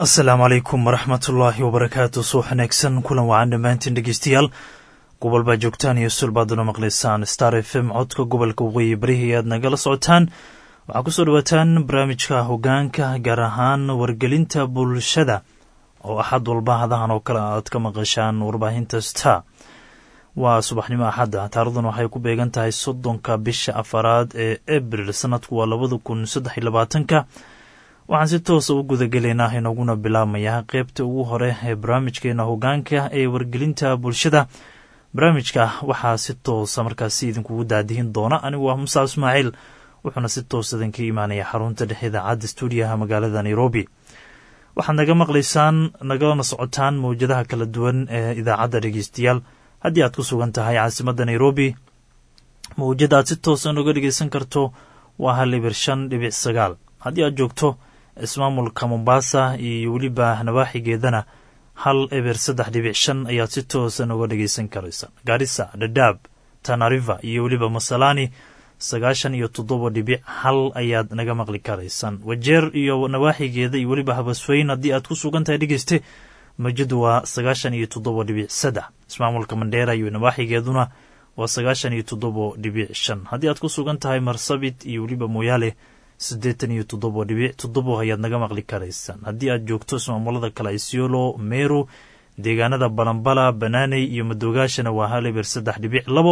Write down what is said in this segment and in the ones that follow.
asalaamu calaykum waraxmatullaahi wabarakaatu suux wanaagsan kulan wacan dhammaantiin dhegeystayaal gobol baa joogtaan iyo sulbaaduna maqlaysaan star f m codka gobolka waqooyi barihi aad nagala socotaan waxaa kusoo dhawaataan barnaamijka hogaanka gaar ahaan wargelinta bulshada oo axad walba hadahan oo kale aad ka maqashaan warbaahinta star waa subaxnimo axadda taarikhdan waxay ku beegan tahay soddonka bisha afaraad ee abril sanadku waa labada kun saddex iyo labaatanka waxaan si toosa u gudagelaynaa inaguna bilaabmayaa qeybta ugu hore ee barnaamijkeena hogaanka ee wargelinta bulshada barnaamijka waxaa si toosa markaasi idinkugu daadihin doona anigu waa musa ismaaciil wuxuuna si toos idinka imaanaya xarunta dhexe idaacadda stuudiyaha magaalada nairobi waxaad naga maqlaysaan nagalana socotaan mawjadaha kala duwan ee idaacadda dhegeystayaal haddii aad ku sugan tahay caasimadda nairobi mawjada aad si toosa noga dhegeysan karto waa hal ibir shan dhibic sagaal haddii aad joogto ismaamulka mombasa iyo weliba nawaaxigeedana hal eber saddex dhibic shan ayaad si toosa noga dhegeysan karaysa gaarisa dhadhaab tanariva iyo weliba masalani sagaashan iyo toddoba dhibic hal ayaad naga maqli karaysaan wajeer iyo nawaaxigeeda iyo weliba habasweyn haddii aad ku sugan tahay dhegeyste mawjadu waa sagaashan iyo toddoba dhibic saddex ismaamulka mandheera iyo nawaaxigeeduna waa sagaashan iyo toddoba dhibic shan haddii aad ku sugan tahay marsabit iyo weliba mooyaale siddeetan iyo toddoba dhibic toddobo ayaad naga maqli karaysaan haddii aad joogto ismaamulada kale isiolo meru deegaanada balambala banaaney iyo madoogaashana waa hal eber saddex dhibic labo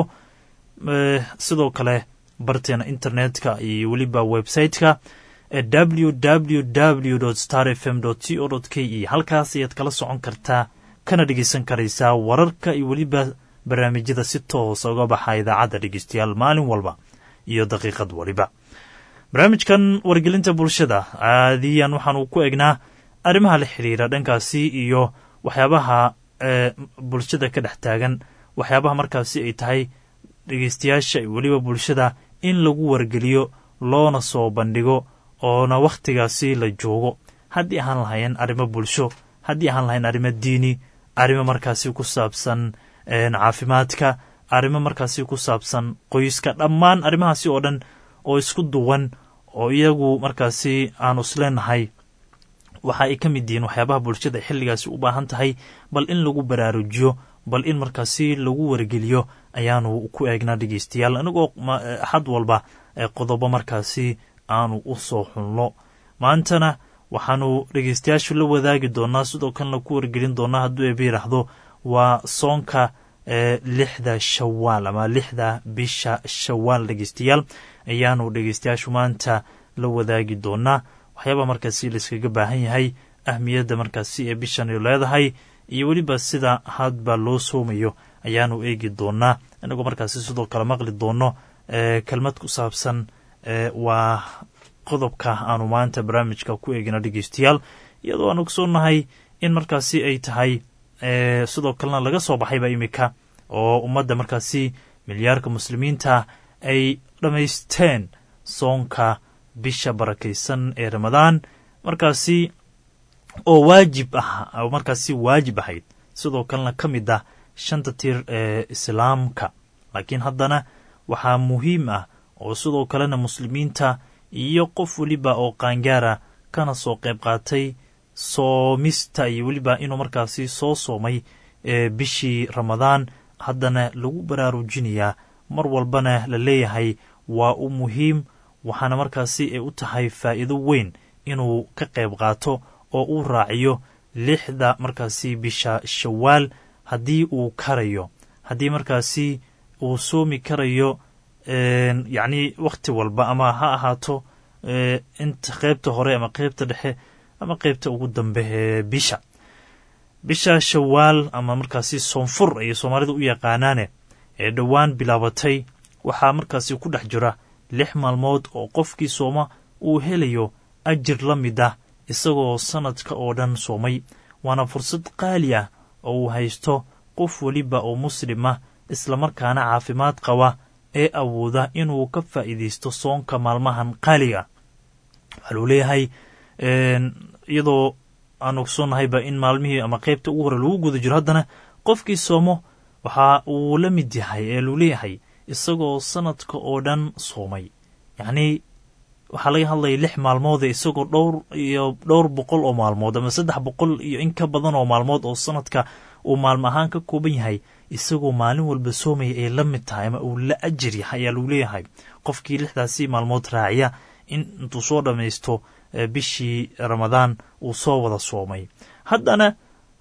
sidoo kale barteena internetka iyo weliba website-ka w w w star f m c o k e halkaas ayaad kala socon kartaa kana dhegeysan karaysaa wararka iyo weliba barnaamijyada si toosa uga baxa idaacadda dhegeystayaal maalin walba iyo daqiiqad waliba barnaamijkan wargelinta bulshada caadiyan waxaanu ku egnaa arrimaha la xiriira dhankaasi iyo waxyaabaha bulshada ka dhex taagan waxyaabaha markaasi ay tahay dhegeystayaasha iyo weliba bulshada in lagu wargeliyo loona soo bandhigo oona wakhtigaasi la joogo haddii ahaan lahayn arrimo bulsho haddii ahaan lahayn arrimo diini arrimo markaasi ku saabsan caafimaadka arrimo markaasi ku saabsan qoyska dhammaan arrimahaasi oo dhan oo isku duwan oo iyagu markaasi aanu isleenahay waxa ay ka mid yihiin waxyaabaha bulshada xilligaasi u baahan tahay bal in lagu baraarujiyo bal in markaasi lagu wargeliyo ayaanu ku eegnaa dhegeystayaal anigoo axad walba qodobo markaasi aanu u soo xunno maantana waxaanu dhegeystayaashu la wadaagi doonaa sidoo kalena ku wargelin doonaa hadduu eeba yidhaahdo waa soonka lixda shawaal ama lixda bisha shawaal dhegeystayaal ayaanu dhegeystayaashu maanta la wadaagi doonaa waxyaabaa markaasi layskaga baahan yahay ahmiyadda markaasi ee bishani leedahay iyo weliba sida hadba loo soomayo ayaanu eegi doonaa inagoo markaasi sidoo kale maqli doono kelmad ku saabsan waa qodobka aanu maanta barnaamijka ku eegina dhegeystayaal iyadoo aan ogsoonahay in markaasi ay tahay sidoo kalena laga soo baxayba imika oo ummadda markaasi milyaarka muslimiinta ay dhammaysteen soonka bisha barakaysan ee ramadaan markaasi oo waajib ah oo markaasi waajib ahayd sidoo kalena ka mid ah shanta tir ee islaamka laakiin haddana waxaa muhiim ah oo sidoo kalena muslimiinta iyo qof weliba oo qaangaara kana soo qayb qaatay soomista iyo weliba inuu markaasi soo soomay bishii ramadaan haddana lagu baraarujinayaa mar walbana la leeyahay waa u muhiim waxaana markaasi ay u tahay faa'iido weyn inuu ka qayb qaato oo uu raaciyo lixda markaasi bisha shawaal haddii uu karayo haddii markaasi uu soomi karayo yacni wakhti walba ama ha ahaato inta qeybta hore ama qeybta dhexe ama qeybta ugu dambe ee bisha bisha shawaal ama markaasi soonfur ayay soomaalida u yaqaanaane ee dhowaan bilaabatay waxaa markaasi ku dhex jira lix maalmood oo qofkii sooma uu helayo ajir la mid ah isagoo sanadka oo dhan soomay waana fursad qaali ah oo uu haysto qof weliba oo muslim ah islamarkaana caafimaad qaba ee awooda inuu ka faa'iidaysto soonka maalmahan qaaliga waxaa luu leeyahay iyadoo aan ogsonnahayba in maalmihii ama qeybta ugu hore lagu guda jiro haddana qofkii soomo waxa uu la mid yahay ee luu leeyahay isagoo sanadka oo dhan soomay yacnii waxaa laga hadlaya lix maalmoode isagoo dhowr iyo dhowr boqol oo maalmood ama saddex boqol iyo in ka badan oo maalmood oo sanadka uu maalmo ahaan ka kooban yahay isagoo maalin walba soomaya ay la mid tahay ama uu la ajir yahay ayaa lagu leeyahay qofkii lixdaasi maalmood raaciya in intuu soo dhammaysto bishii ramadaan uu soo wada soomay haddana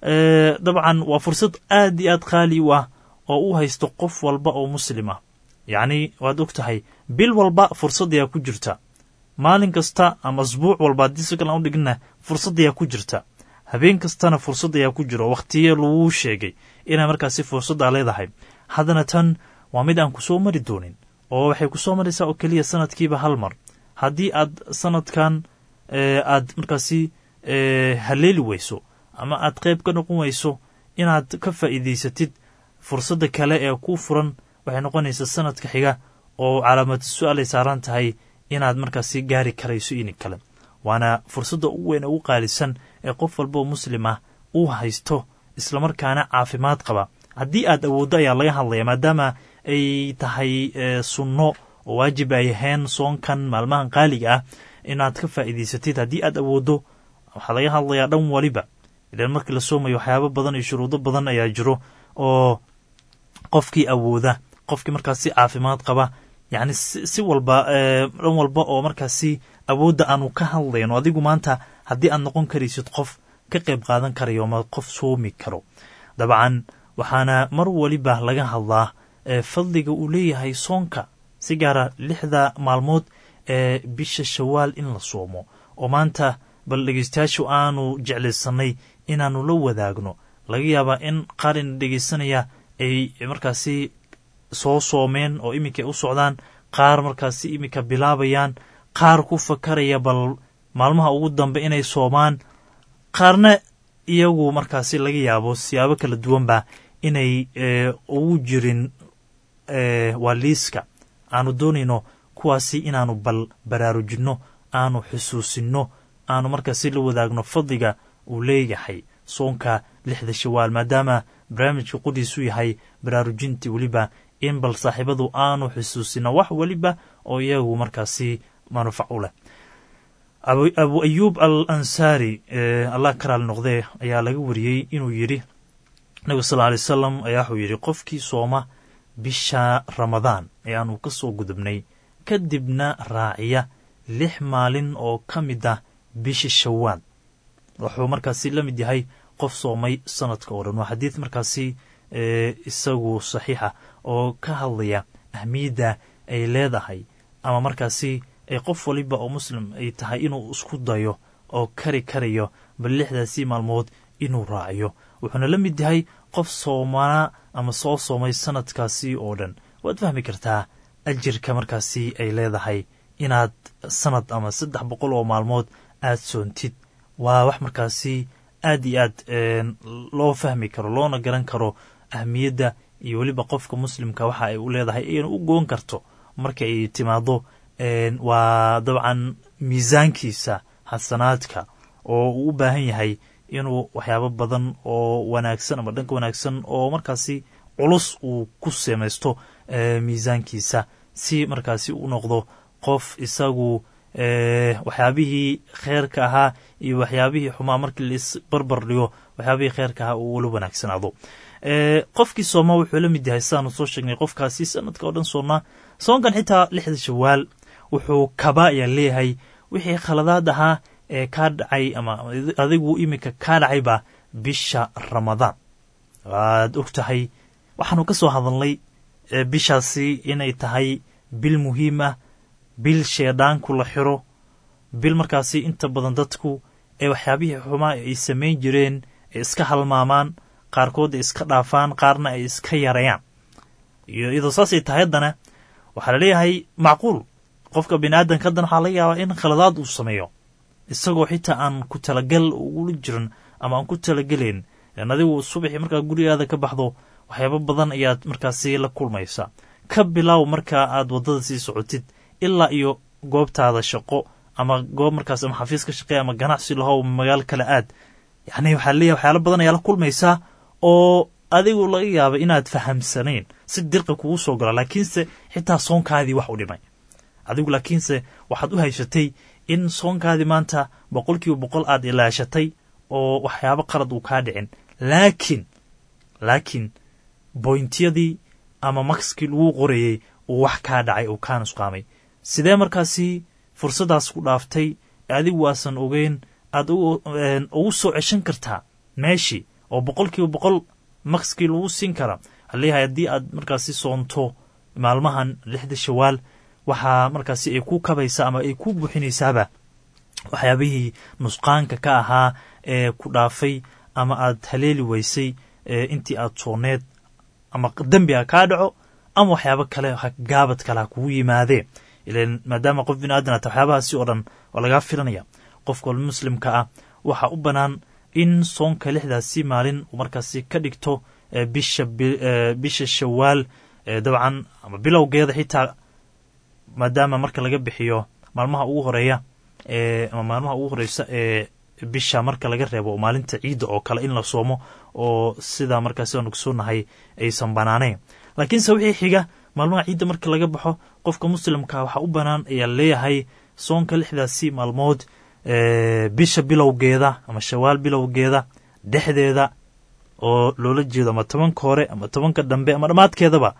dabcan waa fursad aad iyo aad qaali u ah oo u haysto qof walba oo muslim ah yacni waad og tahay bil walba fursad ayaa ku jirta maalin kasta ama asbuuc walba haddii si kalan u dhigna fursad ayaa ku jirta habeen kastana fursad ayaa ku jiro wakhtiye laguu sheegay inay markaasi fursaddaa leedahay haddana tan waa mid aan ku soo mari doonin oo waxay ku soo maraysaa oo keliya sanadkiiba hal mar haddii aad sanadkan aad markaasi haleeli weyso ama aad qayb ka noqon weyso inaad ka faa'iidaysatid fursadda kale ee ku furan waxay noqonaysaa sanadka xiga oo calaamad su-aalay saaran tahay inaad markaasi gaari karayso ini kale waana fursadda ugu weyn ee ugu qaalisan ee qof walba oo muslim ah uu haysto islamarkaana caafimaad qaba haddii aad awooddo ayaa laga hadlaya maadaama ay tahay sunno oo waajib ay ahayn soonkan maalmahan qaaliga ah inaad ka faa'iidaysatid haddii aad awooddo waxaa laga hadlayaa dhan waliba ilan markii la soomayo waxyaabo badan iyo shuruudo badan ayaa jiro oo qofkii awooda qofkii markaasi caafimaad qaba yacni si walba dhan walba oo markaasi awoodda aanu ka hadlayno adigu maanta haddii aad noqon karaysid qof ka qayb qaadan karayo ama qof soomi karo dabcan waxaana mar waliba laga hadlaa fadliga uu leeyahay soonka si gaara lixda maalmood ee bisha shawaal in la soomo oo maanta bal dhegeystayaashu aanu jeclaysanay inaannu la wadaagno laga yaabaa in qaar ina dhegeysanaya ay markaasi soo soomeen oo iminkay u socdaan qaar markaasi iminka bilaabayaan qaar ku fakaraya bal maalmaha ugu dambe inay soomaan qaarna iyagu markaasi laga yaabo siyaabo kala duwanba inay ugu jirin waa liiska aanu doonayno kuwaasi inaanu bal baraarujinno aanu xusuusinno aanu markaasi la wadaagno fadliga uu leeyahay soonka lixda shawaal maadaama barnaamijka qudhiisu yahay baraarujintii weliba in bal saaxiibadu aanu xusuusino wax weliba oo iyagu markaasi manufac u leh abu ayuub al ansaari allah ka raali noqdee ayaa laga wariyey inuu yidhi nabiga sal alay wasalam ayaa wuxuu yidhi qofkii sooma bisha ramadaan ee aanu ka soo gudubnay kadibna raaciya lix maalin oo ka mid ah bisha shawaal wuxuu markaasi la mid yahay qof soomay sanadka oo dhan waa xadiid markaasi isagu saxiixa oo ka hadlaya ahmiyadda ay leedahay ama markaasi ay qof waliba oo muslim ay tahay inuu isku dayo oo kari karayo bal lixdaasii maalmood inuu raaciyo wuxuuna la mid yahay qof soomanaa ama soo soomay sanadkaasi oo dhan waad fahmi kartaa ajirka markaasi ay leedahay inaad sanad ama saddex boqol oo maalmood aad soontid waa wax markaasi aad iyo aad loo fahmi karo loona garan karo ahmiyadda iyo weliba qofka muslimka waxa ay u leedahay ayna u goon karto marka ay timaado waa dabcan miisaankiisa xasanaadka oo uu u baahan yahay inuu waxyaabo badan oo wanaagsan ama dhanka wanaagsan oo markaasi culus uu ku samaysto miisaankiisa si markaasi u noqdo qof isagu waxyaabihii kheerka ahaa iyo waxyaabihii xumaa markii laisbarbar dhigo waxyaabihii kheerka ahaa uu wala wanaagsanaado qofkii sooma wuxuu la mid yahay sidaanu soo sheegnay qofkaasi sanadka oo dhan soonnaa soonkan xitaa lixda shawaal wuxuu kaba ayaa leeyahay wixii khaladaad ahaa ee kaa dhacay ama adigu iminka kaa dhacayba bisha ramadaan waad og tahay waxaanu ka soo hadalnay bishaasi inay tahay bil muhiim ah bil sheedhaanku la xiro bil markaasi inta badan dadku ee waxyaabihii xumaa ay samayn jireen ay iska halmaamaan qaarkood ay iska dhaafaan qaarna ay iska yareeyaan iyadoo saasay tahay haddana waxaa laleeyahay macquul qofka bini aadamka haddana waxaa laga yaabaa in khaladaad uu sameeyo isagoo xitaa aan ku talagal ugula jirin ama aan ku talagelayn adigu subaxii markaad gurigaada ka baxdo waxyaabo badan ayaad markaasi la kulmaysaa ka bilow markaa aad waddada sii socotid ilaa iyo goobtaada shaqo ama goob markaas ama xafiis ka shaqeeya ama ganacsi lahow magaalo kale aad yacni waxaa leeyahay waxyaalo badan ayaa la kulmaysaa oo adigu laga yaaba inaad fahamsanayn si dirqa kugu soo gala laakiinse xitaa soonkaadii wax u dhimay adigu laakiinse waxaad u haysatay in soonkaadii maanta boqol kiiba boqol aad ilaashatay oo waxyaabo qalad uu kaa dhicin laakiin laakiin boyntiyadii ama makskii lagu qorayey uu wax kaa dhacay uu kaa nusqaamay sidee markaasi fursaddaas ku dhaaftay adigu waasan ogeyn aad ugu soo ceshan kartaa meeshii oo boqol kiiba boqol makskii lagu siin karaa waxaa leeyahay haddii aad markaasi soonto maalmahan lixda shawaal waxaa markaasi ay ku kabaysaa ama ay ku buuxinaysaaba waxyaabihii nusqaanka ka ahaa ee ku dhaafay ama aad haleeli weysay intii aad sooneed ama dembi ha kaa dhaco ama waxyaabo kale gaabad kale ha kugu yimaadee ilan maadaama qof bini aadan ata waxyaabahaasi oo dhan waa lagaa filanaya qofka muslimka ah waxaa u bannaan in soonka lixdaasi maalin uu markaasi ka dhigto bisha bisha shawaal dabcan ama bilowgeeda xitaa maadaama marka laga bixiyo maalmaha ugu horeeya ama maalmaha ugu horeysa ee bisha marka laga reebo maalinta ciidda oo kale in la soomo oo sidaa markaasi aanu kusoonahay aysan banaanayn laakiinse wixii xiga maalmaha ciidda marka laga baxo qofka muslimka waxaa u bannaan ayaa leeyahay soonka lixdaasi maalmood bisha bilowgeeda ama shawaal bilowgeeda dhexdeeda oo loola jeedo ama tobanka hore ama tobanka dambe ama dhammaadkeedaba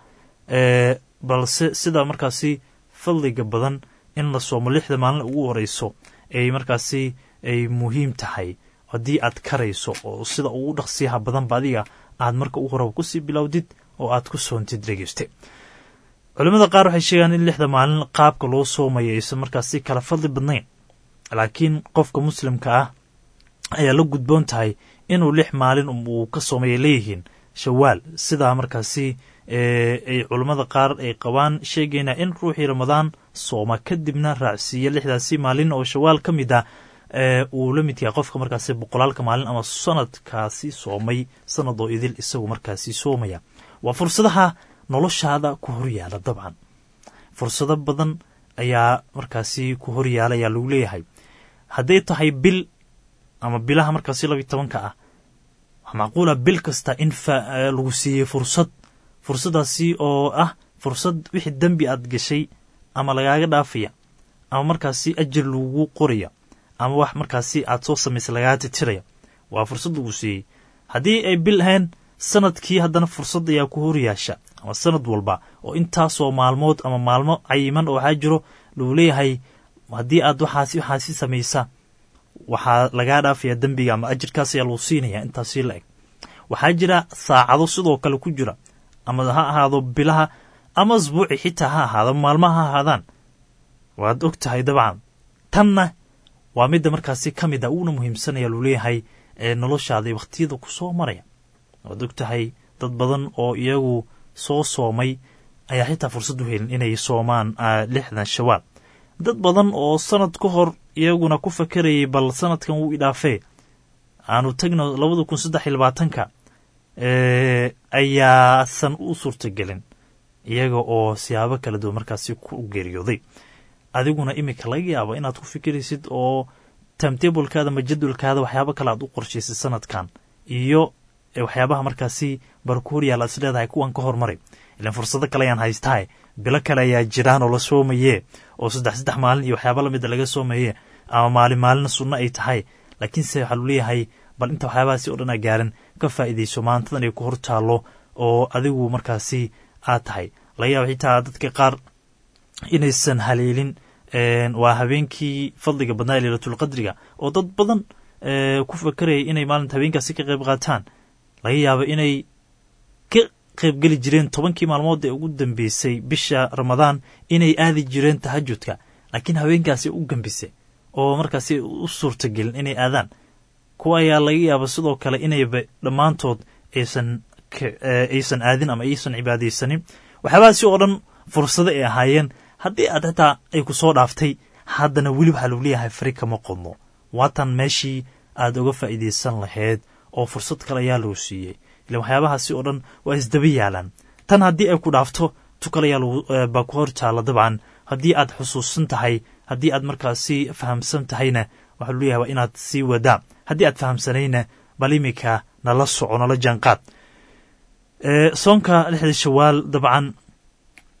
balse sida markaasi fadliga badan in la soomo lixda maalin ugu horeyso ay markaasi ay muhiim tahay haddii aad karayso oo sida ugu dhaqsiyaha badanba adiga aad marka ugu horeba kusii bilowdid oo aad ku soontid dhegeyste culimmada qaar waxay sheegaan in lixda maalin qaabka loo soomayo aysan markaasi kala fadli badnayn laakiin qofka muslimka ah ayaa la gudboon tahay inuu lix maalin uu ka soomaya leeyihiin shawaal sidaa markaasi ay culammada qaar ay qabaan sheegayna in ruuxii ramadaan sooma kadibna raacsiiya lixdaasi maalin oo shawaal ka mid ah uu la mid yahay qofka markaasi boqolaalka maalin ama sanadkaasi soomay sanad oo idil isagu markaasi soomaya waa fursadaha noloshaada ku horyaala dabcan fursado badan ayaa markaasi ku horyaala ayaa lagu leeyahay hadday tahay bil ama bilaha markaasi labiy tobanka ah waxaa macquula bil kasta in lagu siiyey fursad fursaddaasi oo ah fursad wixii dembi aad gashay ama lagaaga dhaafaya ama markaasi ajir lagu qoraya ama wax markaasi aad soo samaysay lagaaga titiraya waa fursad lagu siiyey haddii ay bil ahayn sanadkii haddana fursad ayaa ku horyaasha ama sanad walba oo intaasoo maalmood ama maalmo cayiman oo waxaa jiro lagu leeyahay haddii aad waxaasi waxaasi samaysa waxaa lagaa dhaafaya dembiga ama ajirkaas ayaa lagu siinaya intaasi la eg waxaa jira saacado sidoo kale ku jira ama ha ahaado bilaha ama asbuuci xitaa ha ahaado maalmaha ha ahaadaan waad og tahay dabcan tanna waa midda markaasi ka mid a uuna muhiimsanaya luu leeyahay ee noloshaada wakhtiyada ku soo maraya waad og tahay dad badan oo iyagu soo soomay ayaa xitaa fursad u helin inay soomaan lixdan shawaal dad badan oo sanad ka hor iyaguna ku fakarayay bal sanadkan wuu idhaafee aanu tagno labada kun saddex iyo labaatanka ayaasan u suurtagelin iyaga oo siyaabo kala duwan markaasi ku geeriyooday adiguna iminka laga yaabo inaad ku fikiraysid oo timetablekaada ama jadwalkaada waxyaabo kale aad u qorshaysid sanadkan iyo waxyaabaha markaasi barkuuriyaal aad is leedahay kuwan ka hormaray ilan fursado kale ayaan haystahay bilo kale ayaa jiraan oo la soomaye oo saddex saddex maalin iyo waxyaaba lamida laga soomaye ama maalin maalina sunno ay tahay laakiinse waxaa lu leeyahay bal inta waxyaabahaasi o dhan a gaarin ka faa'iidayso maantadan ay ku hor taallo oo adigu markaasi aad tahay laga yaaba xitaa dadka qaar inaysan haleelin waa habeenkii fadliga badnaa ee leylatulqadriga oo dad badan ku fakarayay inay maalinta habeenkaasi ka qayb qaataan laga yaabo inay ka qaybgeli jireen tobankii maalmood ee ugu dambeysay bisha ramadaan inay aadi jireen tahajudka laakiin habeenkaasi u gambisay oo markaasi u suurtagelin inay aadaan kuwa ayaa laga yaaba sidoo kale inayba dhammaantood aysan aysan aadin ama aysan cibaadaysanin waxyaabahaasi oo dhan fursado ay ahaayeen haddii aad xitaa ay ku soo dhaaftay haddana weli waxaa lagu leeyahay fari kama qodno waatan meeshii aad uga faa'iidaysan lahayd oo fursad kale ayaa loo siiyey ilan waxyaabahaasi oo dhan waa isdaba yaalaan tan haddii ay ku dhaafto tu kale ayaa baa ku hor taalla dabcan haddii aad xusuusan tahay haddii aad markaasi fahamsan tahayna waxaa lu leeyahay waa inaad sii wadaa haddii aad fahamsanayna bal iminka nala soco nala jaanqaad soonka lixda shawaal dabcan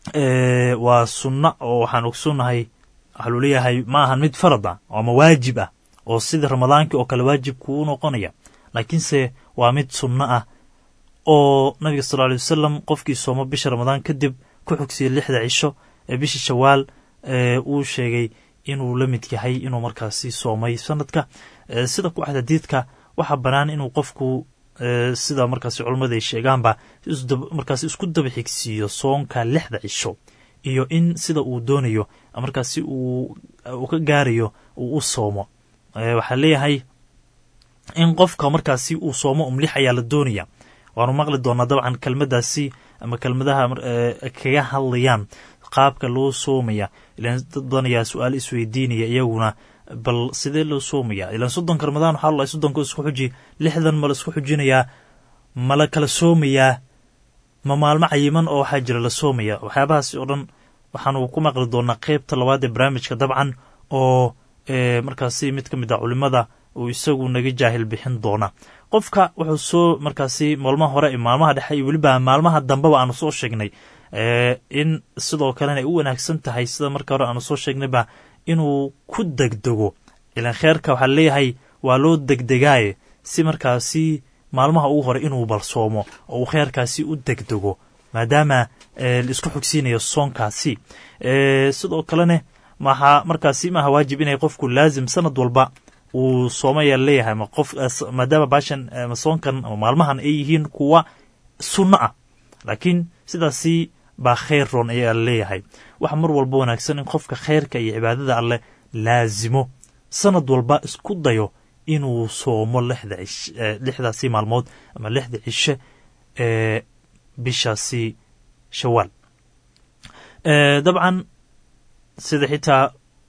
waa sunna oo waxaan ogsoonnahay waxaa luu leeyahay ma ahan mid farad ah ama waajib ah oo sida ramadaankii oo kale waajib kuu noqonaya laakiinse waa mid sunno ah oo nabiga sal alay wasalam qofkii soomo bisha ramadaan kadib ku xogsiya lixda cisho ee bishii shawaal uu sheegay inuu la mid yahay inuu markaasi soomay sanadka sida ku axdadiidka waxaa bannaan inuu qofku sida markaasi culammada ay sheegaanba markaasi isku daba xigsiiyo soonka lixda cisho iyo in sida uu doonayo markaasi uu ka gaarayo uu u soomo waxaa leeyahay in qofka markaasi uu soomo umlix ayaa la doonaya waanu maqli doonaa dabcan kelmadaasi ama kelmadaha kaga hadlayaan qaabka loo soomaya ilaan dad badan ayaa su-aal isweydiinaya iyaguna bal sidee loo soomaya ilaan soddonka ramadaan waxaa lalahay soddonka isku xuji lixdan ma la isku xujinayaa ma la kala soomayaa ma maalmo cayiman oo waxaa jira la soomaya waxyaabahaasi oo dhan waxaanu ku maqli doonaa qeybta labaad ee barnaamijka dabcan oo markaasi mid ka mid a culimada uu isagu naga jaahil bixin doona qofka wuxuu soo markaasi maalmaha hore maalmaha dhexe iyo weliba maalmaha dambeba aanu soo sheegnay in sidoo kalena ay u wanaagsan tahay sida marka hore aanu soo sheegnayba inuu ku degdego ilaan kheerka waxaa leeyahay waa loo degdegaaye si markaasi maalmaha ugu hore inuu balsoomo oo uu kheerkaasi u degdego maadaama laisku xogsiinayo soonkaasi sidoo kalene maxaa markaasi maaha waajib inay qofku laazim sanad walba uu soomaya leeyahay ma qof maadaama baashan ama soonkan ama maalmahan ay yihiin kuwa sunno ah laakiin sidaasi baa khayr roon ayaa leeyahay waxa mar walba wanaagsan in qofka khayrka iyo cibaadada alleh laazimo sanad walba isku dayo inuu soomo lixda cish lixdaasi maalmood ama lixda cishe ee bishaasi shawaal dabcan sida xitaa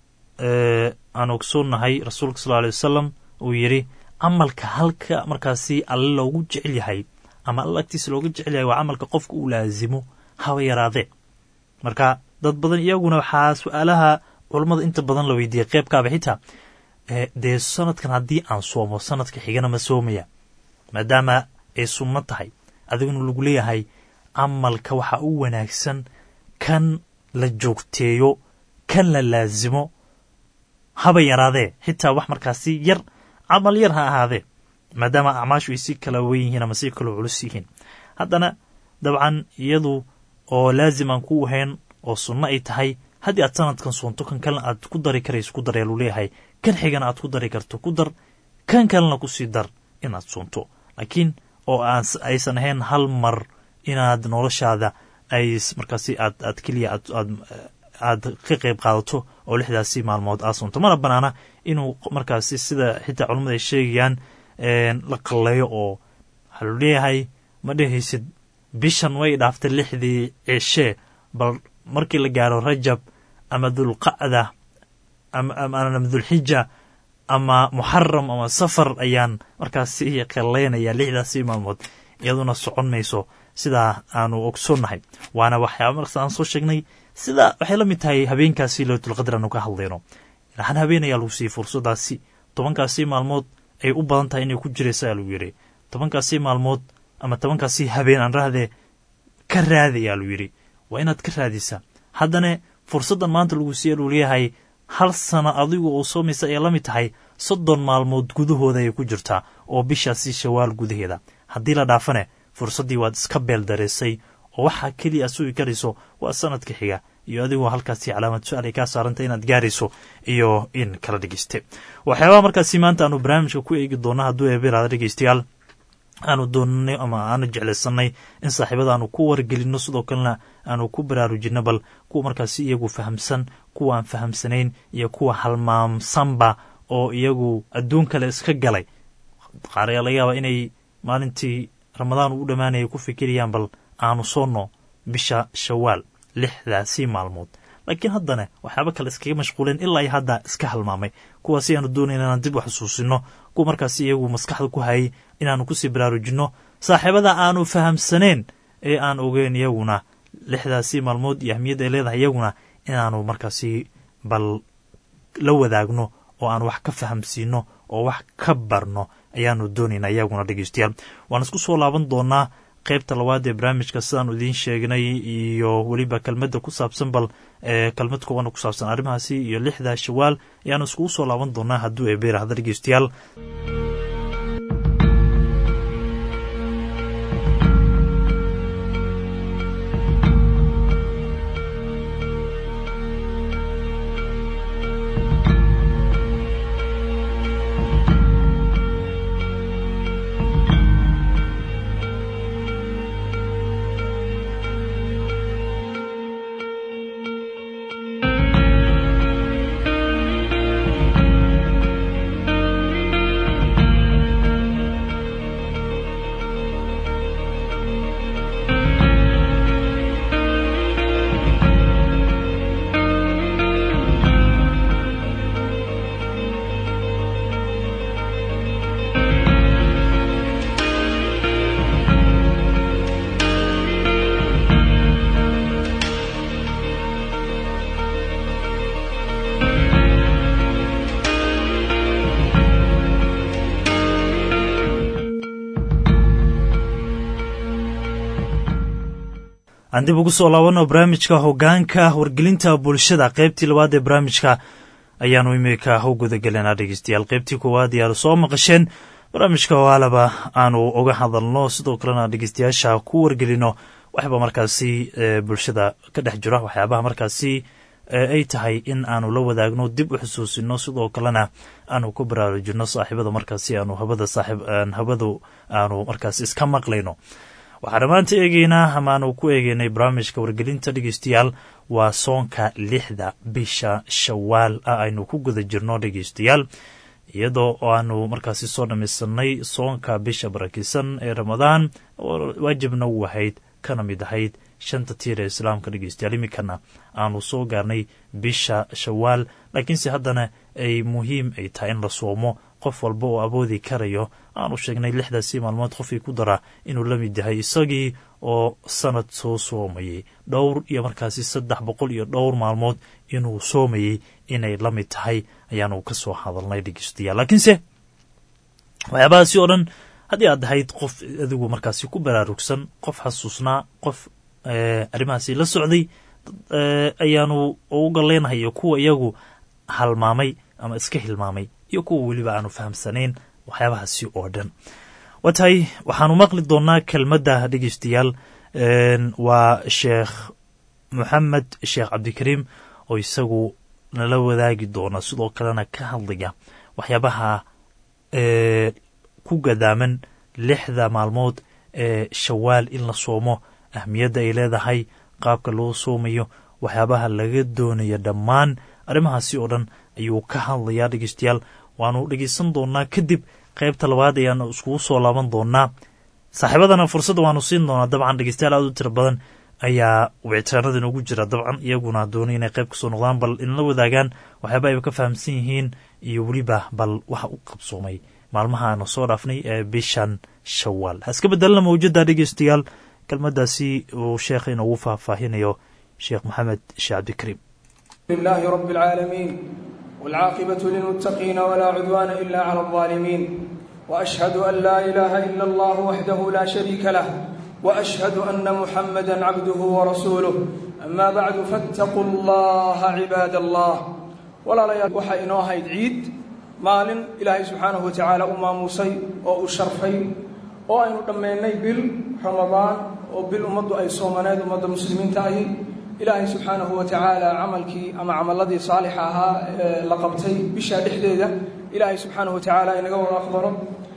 aan ogsoonnahay rasuulka sal alay wasalam uu yidhi camalka halka markaasi alle loogu jecel yahay ama alla agtiisa looga jecel yahay waa camalka qofka uu laazimo haba yaraadee marka dad badan iyaguna waxaa su-aalaha culammada inta badan la weydiiyey qeybkaaba xitaa dee sanadkan haddii aan soomo sanadka xigana ma soomaya maadaama ay sunno tahay adiguna lagu leeyahay camalka waxaa u wanaagsan kan la joogteeyo kan la laazimo haba yaraadee xitaa wax markaasi yar camal yar ha ahaadee maadaama acmaashu ay si kala wen yihiin ama si kaloo culus yihiin haddana dabcan iyadu oo laazim aan ku ahayn oo sunno ay tahay haddii aad sanadkan soonto kan kalena aad ku dari karayso ku dar ayaa lu leeyahay kan xigana aad ku dari karto ku dar kan kalena kusii dar inaad soonto laakiin oo aysan ahayn hal mar inaad noloshaada ay markaasi aad aad keliya aad aad ka qayb qaadato oo lixdaasi maalmood aad soonto mana banaana inuu markaasi sida xitaa culamada ay sheegayaan la qalleeyo oo waxaa lu leeyahay ma dhehaysid bishan way dhaaftay lixdii ceshee bal markii la gaaro rajab ama dulqacda ama dulxija ama muxaram ama safar ayaan markaasi qalleynaya lixdaasi maalmood iyaduna socon mayso sidaa aanu ogsoonnahay waana waxyaaba markaas aan soo sheegnay sida waxay la mid tahay habeenkaasi leytulqadr aanu ka hadlayno hal habeen ayaa lagu siiyey fursadaasi tobankaasi maalmood ay u badan tahay inay ku jiraysa ayaa lagu yidhi tobankaasi maalmood ama tobankaasi habeen aan rahdee ka raadi ayaa lagu yidhi waa inaad ka raadisaa haddana fursaddan maanta lagu siiya luu leeyahay hal sano adigu oo soomaysa ayay la mid tahay soddon maalmood gudahooda ayay ku jirtaa oo bishaasi shawaal gudaheeda haddii la dhaafane fursaddii waad iska beel dareysay oo waxaa keliya aad sugi karayso waa sanadka xiga iyo adigoo halkaasi calaamad su-aal ay kaa saarantay inaad gaarayso iyo in kala dhegeyste waxyaabaha markaasi maanta aanu barnaamijka ku eegi doona hadduu eebiraada dhegeystayaal aanu doonanay ama aanu jeclaysanay in saaxiibada aanu ku wargelinno sidoo kalena aanu ku baraarujinno bal kuwa markaasi iyagu fahamsan kuwa aan fahamsanayn iyo kuwa halmaamsanba oo iyagu adduun kale iska galay qaar ayaa laga yaabaa inay maalintii ramadaan uu dhammaanaya ku fikirayaan bal aanu soonno bisha shawaal lixdaasi maalmood laakiin haddana waxyaaba kale iskaga mashquuleen ilaa iyo hadda iska halmaamay kuwaasi aanu doonayna inaan dib u xusuusino kuwa markaasi iyagu maskaxda ku hayay inaanu kusii baraarujinno saaxiibada aanu fahamsaneen ee aan ogeyn iyaguna lixdaasi maalmood iyo ahmiyadda ay leedahay iyaguna inaanu markaasi bal la wadaagno oo aan wax ka fahamsiino oo wax ka barno ayaanu doonaynaa iyaguna dhegeystayaal waan isku soo laaban doonaa qeybta labaad ee barnaamijka sidaan idiin sheegnay iyo weliba kelmadda ku saabsan bal kelmad kooban ku saabsan arrimahaasi iyo lixda shawaal ayaanu iskugu soo laaban doonaa hadduu eebeerahda dhegeystayaal aan dib ugu soo laabano barnaamijka hogaanka wargelinta bulshada qeybtii labaad ee barnaamijka ayaanu imika u gudagelanaa dhegeystayaal qeybtii koowaad ayaanu soo maqasheen barnaamijka oo alaba aanu uga hadalno sidoo kalena dhegeystayaasha ku wargelino waxba markaasi bulshada ka dhex jira waxyaabaha markaasi ay tahay in aanu la wadaagno dib u xusuusino sidoo kalena aanu ku baraarujino saaxiibada markaasi aanu habada saaxiib habadu aanu markaasi iska maqlayno waxaan maanta eegeynaa ama aanu ku eegeynay barnaamijka wargelinta dhegeystayaal waa soonka lixda bisha shawaal ah aynu ku guda jirno dhegeystayaal iyadoo aanu markaasi soo dhamaysanay soonka bisha barakisan ee ramadaan oo waajibna u ahayd kana mid ahayd shanta tiir ee islaamka dhegeystayaal iminkana aanu soo gaarnay bisha shawaal laakiinse haddana ay muhiim ay tahay in la soomo qof walba oo awoodi karayo aanu sheegnay lixdaasii maalmood qofkii ku dara inuu la mid yahay isagii oo sanad soo soomayey dhowr iyo markaasi saddex boqol iyo dhowr maalmood inuu soomayey inay la mid tahay ayaanu ka soo hadalnay dhegeystayaal laakiinse waxyaabahaasi oo dhan haddii aad ahayd qof adigu markaasi ku baraarugsan qof xasuusnaa qof arrimahaasi la socday ayaanu ugu galeynahay iyo kuwa iyagu halmaamay ama iska hilmaamay iyo kuwa weliba aanu fahamsanayn waxyaabahaasi oo dhan waa tahay waxaanu maqli doonaa kelmadda dhegeystayaal waa sheekh moxamed sheekh cabdikariim oo isagu nala wadaagi doona sidoo kalena ka hadlaya waxyaabaha ku gadaaman lixda maalmood ee shawaal in la soomo ahmiyadda ay leedahay qaabka loo soomayo waxyaabaha laga doonayo dhammaan arrimahaasi oo dhan ayuu ka hadlayaa dhegeystayaal waanu dhegeysan doonaa kadib qaybta labaad ayaanu iskugu soo laaban doonaa saaxiibadana fursadda waanu siin doonaa dabcan dhegeystayaal aad u tiro badan ayaa wicitaanada inoogu jira dabcan iyaguna doonay inay qayb kasoo noqdaan bal inla wadaagaan waxyaaba ayba ka fahamsan yihiin iyo weliba bal waxa u qabsoomay maalmaha aanu soo dhaafnay ee bishan shawaal ha iska bedelana mawjada dhegeystayaal kelmadaasi uu sheekha inoogu faahfaahinayo sheekh maxamed sheekh cabdikariim لله رب العالمين والعاقبة للمتقين ولا عدوان إلا على الظالمين وأشهد أن لا إله إلا الله وحده لا شريك له وأشهد أن محمدا عبده ورسوله أما بعد فاتقوا الله عباد الله ولا لا وحا إنو هيد عيد مال إلهي سبحانه وتعالى أما موسي أو شرفي oo aynu dhammaynay bil ramadaan oo bil ummaddu ay soomaneed ummadda muslimiinta ahi ilaahay subxaanahu wa tacaala camalkii ama camaladii saalixa ahaa ee la qabtay bishaa dhexdeeda ilaahay subxaanahu wa tacaala inaga wada aqbalo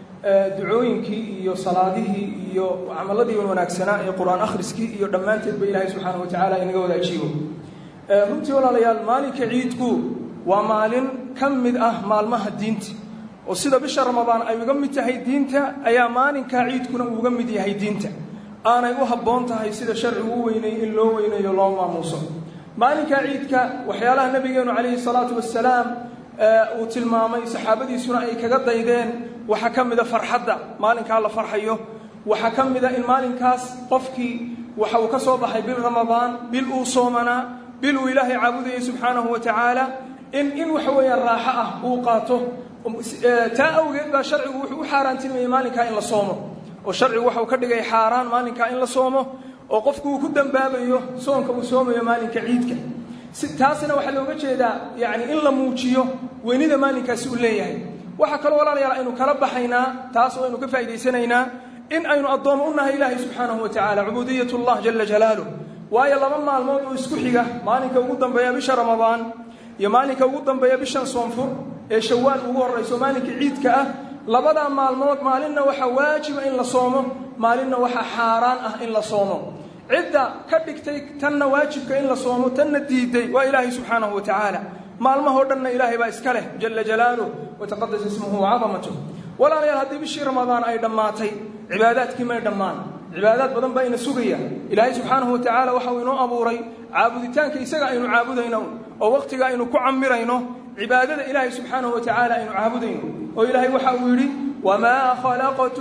ducooyinkii iyo salaadihii iyo camaladii wanaagsanaa ee qur-aan akhriskii iyo dhammaanteedba ilaahay subxaanahu wa tacaala inaga wada ajiibo runtii walaalayaal maalinka ciidku waa maalin ka mid ah maalmaha diinta oo sida bisha ramadaan ay uga mid tahay diinta ayaa maalinkaa ciidkuna uuga mid yahay diinta aanay u habboon tahay sida sharcigu u weyneeyey in loo weyneeyo loo maamuuso maalinkaa ciidka waxyaalaha nabigeenu calayhi salaatu wasalaam uu tilmaamay saxaabadiisuna ay kaga daydeen waxaa ka mida farxadda maalinkaa la farxayo waxaa ka mida in maalinkaas qofkii waxa uu ka soo baxay bil ramadaan bil uu soomanaa bil uu ilaahay caabudayay subxaanahu wa tacaala in in waxa weeyaan raaxo ah uu qaato taa awgeed baa sharcigu wuxuu u xaaraantilmayay maalinkaa in la soomo oo sharcigu waxa uu ka dhigay xaaraan maalinkaa in la soomo oo qofku uu ku dembaabayo soonka uu soomayo maalinka ciidka taasina waxaa looga jeedaa yani in la muujiyo weynida maalinkaasi uu leeyahay waxaa kaloo walaalayaal aynu kala baxaynaa taas oo aynu ka faa'idaysanaynaa in aynu addoommo u nahay ilaahay subxaanahu wa tacala cubuudiyat llah jala jalaaluh waayo laba maalmood oo isku xiga maalinka ugu dambeeya bisha ramadaan iyo maalinka ugu dambeeya bishan soonfur ee shawaal ugu horrayso maalinka ciidka ah labadaa maalmood maalinna waxaa waajiba in la soomo maalinna waxaa xaaraan ah in la soomo cidda ka dhigtay tanna waajibka in la soomo tanna diiday waa ilaahay subxaanahu wa tacaala maalmahoo dhanna ilaahay baa iska leh jala jalaaluh wataqadas ismuhu wacadamatuh walaalayaal haddii bishii ramadaan ay dhammaatay cibaadaadkii may dhammaan cibaadaad badan baa ina sugaya ilaahay subxaanahu wa tacaala waxa uu inoo abuuray caabuditaanka isaga aynu caabudayno oo wakhtiga aynu ku camirayno cibaadada ilaahay subxaanahu wa tacaala aynu caabudayno oo ilaahay waxa uu yidhi wamaa khalaqtu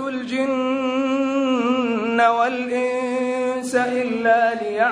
ljinna walinsa ilaa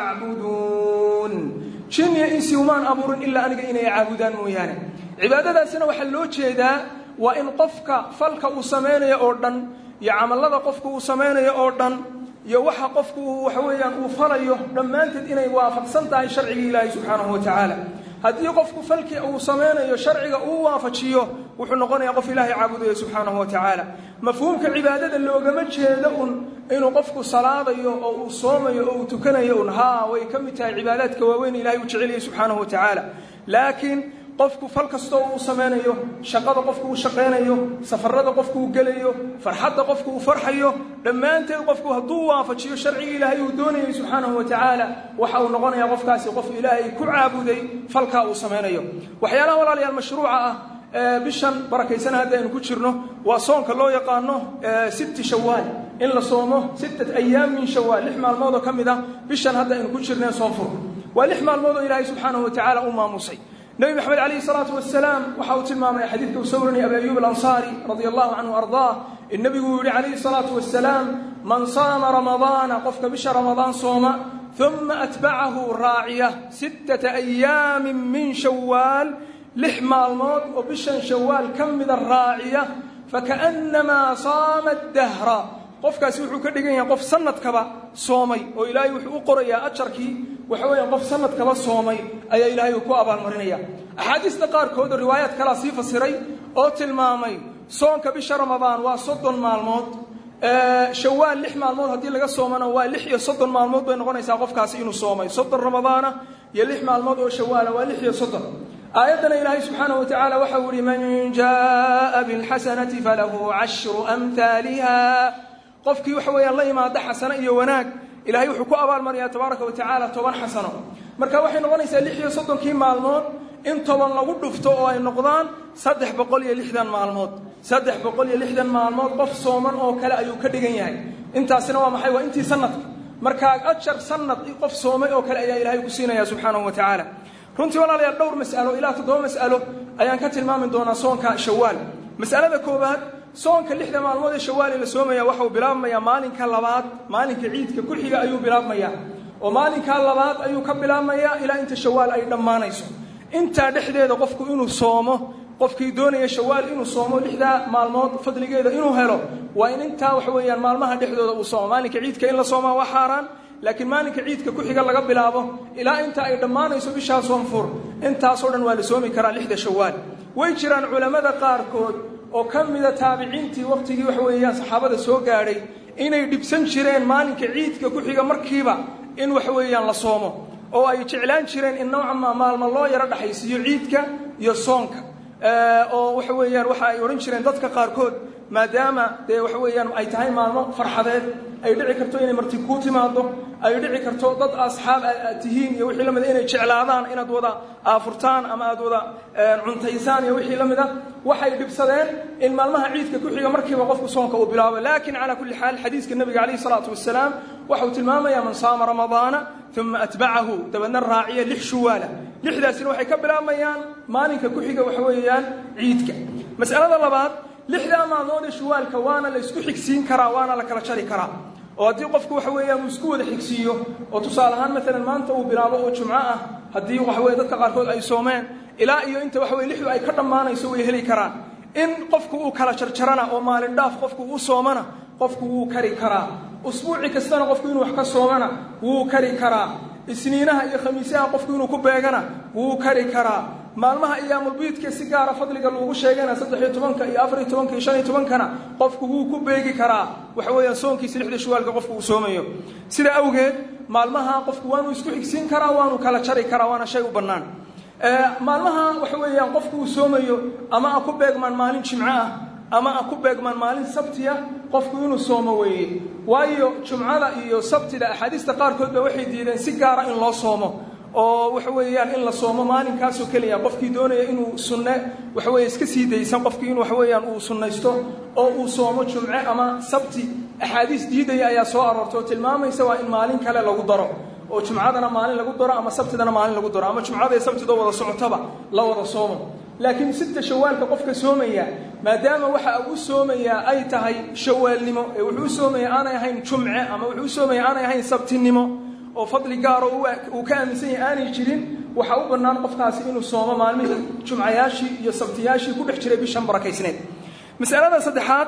liyacbuduun jin iyo insi umaan abuurin ilaa aniga inay caabudaan mooyaane cibaadadaasina waxaa loo jeedaa waa in qofka falka uu samaynayo oo dhan iyo camallada qofku uu samaynayo oo dhan iyo waxa qofku waxa weeyaan uu falayo dhammaanteed inay waafaqsan tahay sharcigii ilaahay subxaanahu wa tacaala haddii qofku falkii uu samaynayo sharciga uu waafajiyo wuxuu noqonayaa qof ilaahay caabudayo subxaanahu wa tacaala mafhuumka cibaadada loogama jeedo un inuu qofku salaadayo oo uu soomayo oo uu tukanayo un haa way ka mid tahay cibaadaadka waaweyn ilahay uu jeceliyay subxaanahu wa tacaala laakiin qofku fal kastoo uu samaynayo shaqada qofku uu shaqaynayo safarada qofku uu gelayo farxadda qofku uu farxayo dhammaanteed qofku hadduu waafajiyo sharcigii ilaahay uu doonayay subxaanahu wa tacaala waxa uu noqonayaa qofkaasi qof ilaahay ku caabuday falkaa uu samaynayo waxyaalaha walaalayaal mashruuca ah bishan barakaysana hadda aynu ku jirno waa soonka loo yaqaano sitti shawaal in la soomo sittat ayaam min shawaal lix maalmood oo ka mid ah bishan hadda aynu ku jirneen soonfur waa lix maalmood oo ilaahay subxaanahu wa tacaala u maamusay nebi maxamed calayhi salaatu wasalaam waxa uu tilmaamay xadiidka uu soo warinaya abi ayuub alansaari radia allahu canhu ardaa in nebigu uu yihi calayhi salaatu wasalaam man saama ramadaana qofka bisha ramadaan sooma uma atbacahu raaciya sittata ayaamin min shawaal lix maalmood oo bishan shawaal ka mida raaciya fakaannamaa saama dahra qofkaasi wuxuu ka dhigan yahay qof sanadkaba soomay oo ilaahay wuxuu u qorayaa ajarkii waxa weeyaan qof sanadkaba soomay ayaa ilaahay uu ku abaalmarinaya axaadiista qaarkood oo riwaayaad kalaa sii fasiray oo tilmaamay soonka bisha ramadaan waa soddon maalmood shawaal lix maalmood haddii laga soomana waa lix iyo soddon maalmood bay noqonaysaa qofkaasi inuu soomay soddon ramadaana iyo lix maalmood oo shawaala waa lix iyo soddon aayaddana ilaahay subxaanahu wa tacaala waxa uu yihi man jaaa bilxasanati falahu cashru amhaaliha qofkii waxa weeyaan la yimaada xasano iyo wanaag ilahay wuxuu ku abaalmarayaa tabaaraka wa tacaala toban xasano marka waxay noqonaysaa lix iyo soddonkii maalmood in toban lagu dhufto oo ay noqdaan saddex boqol iyo lixdan maalmood saddex boqol iyo lixdan maalmood qof sooman oo kale ayuu ka dhigan yahay intaasina waa maxay waa intii sanadka markaa ajar sanad qof soomay oo kale ayaa ilahay ku siinaya subxaanahu wa tacaala runtii walaalayaal dhowr mas'alo ilaa toddoba mas'alo ayaan ka tilmaami doonaa soonka shawaal mas'alada koowaad soonka lixda maalmood ee shawaali la soomaya waxa uu bilaabmayaa maalinka labaad maalinka ciidka ku xiga ayuu bilaabmayaa oo maalinkaa labaad ayuu ka bilaabmayaa ilaa inta shawaal ay dhammaanayso intaa dhexdeeda qofku inuu soomo qofkii doonaya shawaal inuu soomo lixdaa maalmood fadligeeda inuu helo waa in intaa waxa weeyaan maalmaha dhexdooda uu soomo maalinka ciidka in la soomaa waa xaaraan laakiin maalinka ciidka ku xiga laga bilaabo ilaa inta ay dhammaanayso bishaa soonfur intaasoo dhan waa la soomi karaa lixda shawaal way jiraan culammada qaarkood oo ka mida taabiciintii wakhtigii waxa weeyaan saxaabada soo gaadhay inay dhibsan jireen maalinka ciidka ku xiga markiiba in waxa weeyaan la soomo oo ay jeclaan jireen in nowcama maalmo loo yaro dhexaysiiyo ciidka iyo soonka oo waxa weeyaan waxa ay odhan jireen dadka qaarkood maadaama dee waxa weeyaan ay tahay maalmo farxadeed ay dhici karto inay marti kuu timaado ay dhici karto dad asxaab aad tihiin iyo wixii la mida inay jeclaadaan inaad wada aafurtaan ama aad wada cuntaysaan iyo wixii la mida waxay dhibsadeen in maalmaha ciidka ku xiga markiiba qofku soonka uu bilaabo laakiin calaa kulli xaal xadiiska nebiga calayhi salaatu wasalaam waxauu tilmaamayaa man saama ramadaana uma atbacahu dabeedna raaciya lix shuwaala lixdaasina waxay ka bilaabmayaan maalinka ku xiga waxa weeyaan ciidka mas'alada labaad lixdaa maalmood ee shuwaalka waana la isku xigsiin karaa waana la kala jari karaa oo haddii qofku waxa weeyaan uu isku wada xigsiiyo oo tusaale ahaan maalan maanta uu bilaabo oo jumco ah haddii waxa weye dadka qaarkood ay soomeen ilaa iyo inta waxa weye lixdu ay ka dhammaanayso way heli karaan in qofku uu kala jarjarana oo maalin dhaaf qofku u soomana qofku wuu kari karaa usbuuci kastana qofku inuu wax ka soomana wuu kari karaa isniinaha iyo khamiisaha qofku inuu ku beegana wuu kari karaa maalmaha iyaamulbiidka si gaara fadliga lagu sheegana saddexiyo tobanka iyo afariyo tobanka iyo shan iyo tobankana qofku wuu ku beegi karaa waxa weeyaan soonkiisa lixda shawaalka qofku uu soomayo sida awgeed maalmaha qofku waanuu isku xigsiin karaa waanuu kala jari karaa waana shay u bannaan maalmaha waxa weeyaan qofku uu soomayo ama a ku beegmaan maalin jimco ah ama a ku beegmaan maalin sabtiya qofku inuu soomo weeye waayo jumcada iyo sabtida axaadiista qaarkood ba waxay diideen si gaara in loo soomo oo waxa weeyaan in la soomo maalinkaasoo keliya qofkii doonaya inuu sunne waxa weeye iska sii daysan qofkii in waxa weeyaan uu sunnaysto oo uu soomo jumce ama sabti axaadiis diidaya ayaa soo aroortay oo tilmaamaysa waa in maalin kale lagu daro oo jumcadana maalin lagu daro ama sabtidana maalin lagu daro ama jumcada iyo sabtidoo wada socotaba la wada soomo laakiin sita shawaalka qofka soomaya maadaama waxa uu soomayaa ay tahay shawaalnimo ee wuxuu soomaya aanay ahayn jumce ama wuxuu soomaya aanay ahayn sabtinimo oo fadli gaaro uu ka aaminsan yahay aanay jirin waxaa u bannaan qofkaasi inuu soomo maalmihii jumcayaashii iyo sabtiyaashii ku dhex jiray bishan barakaysneed masalada saddexaad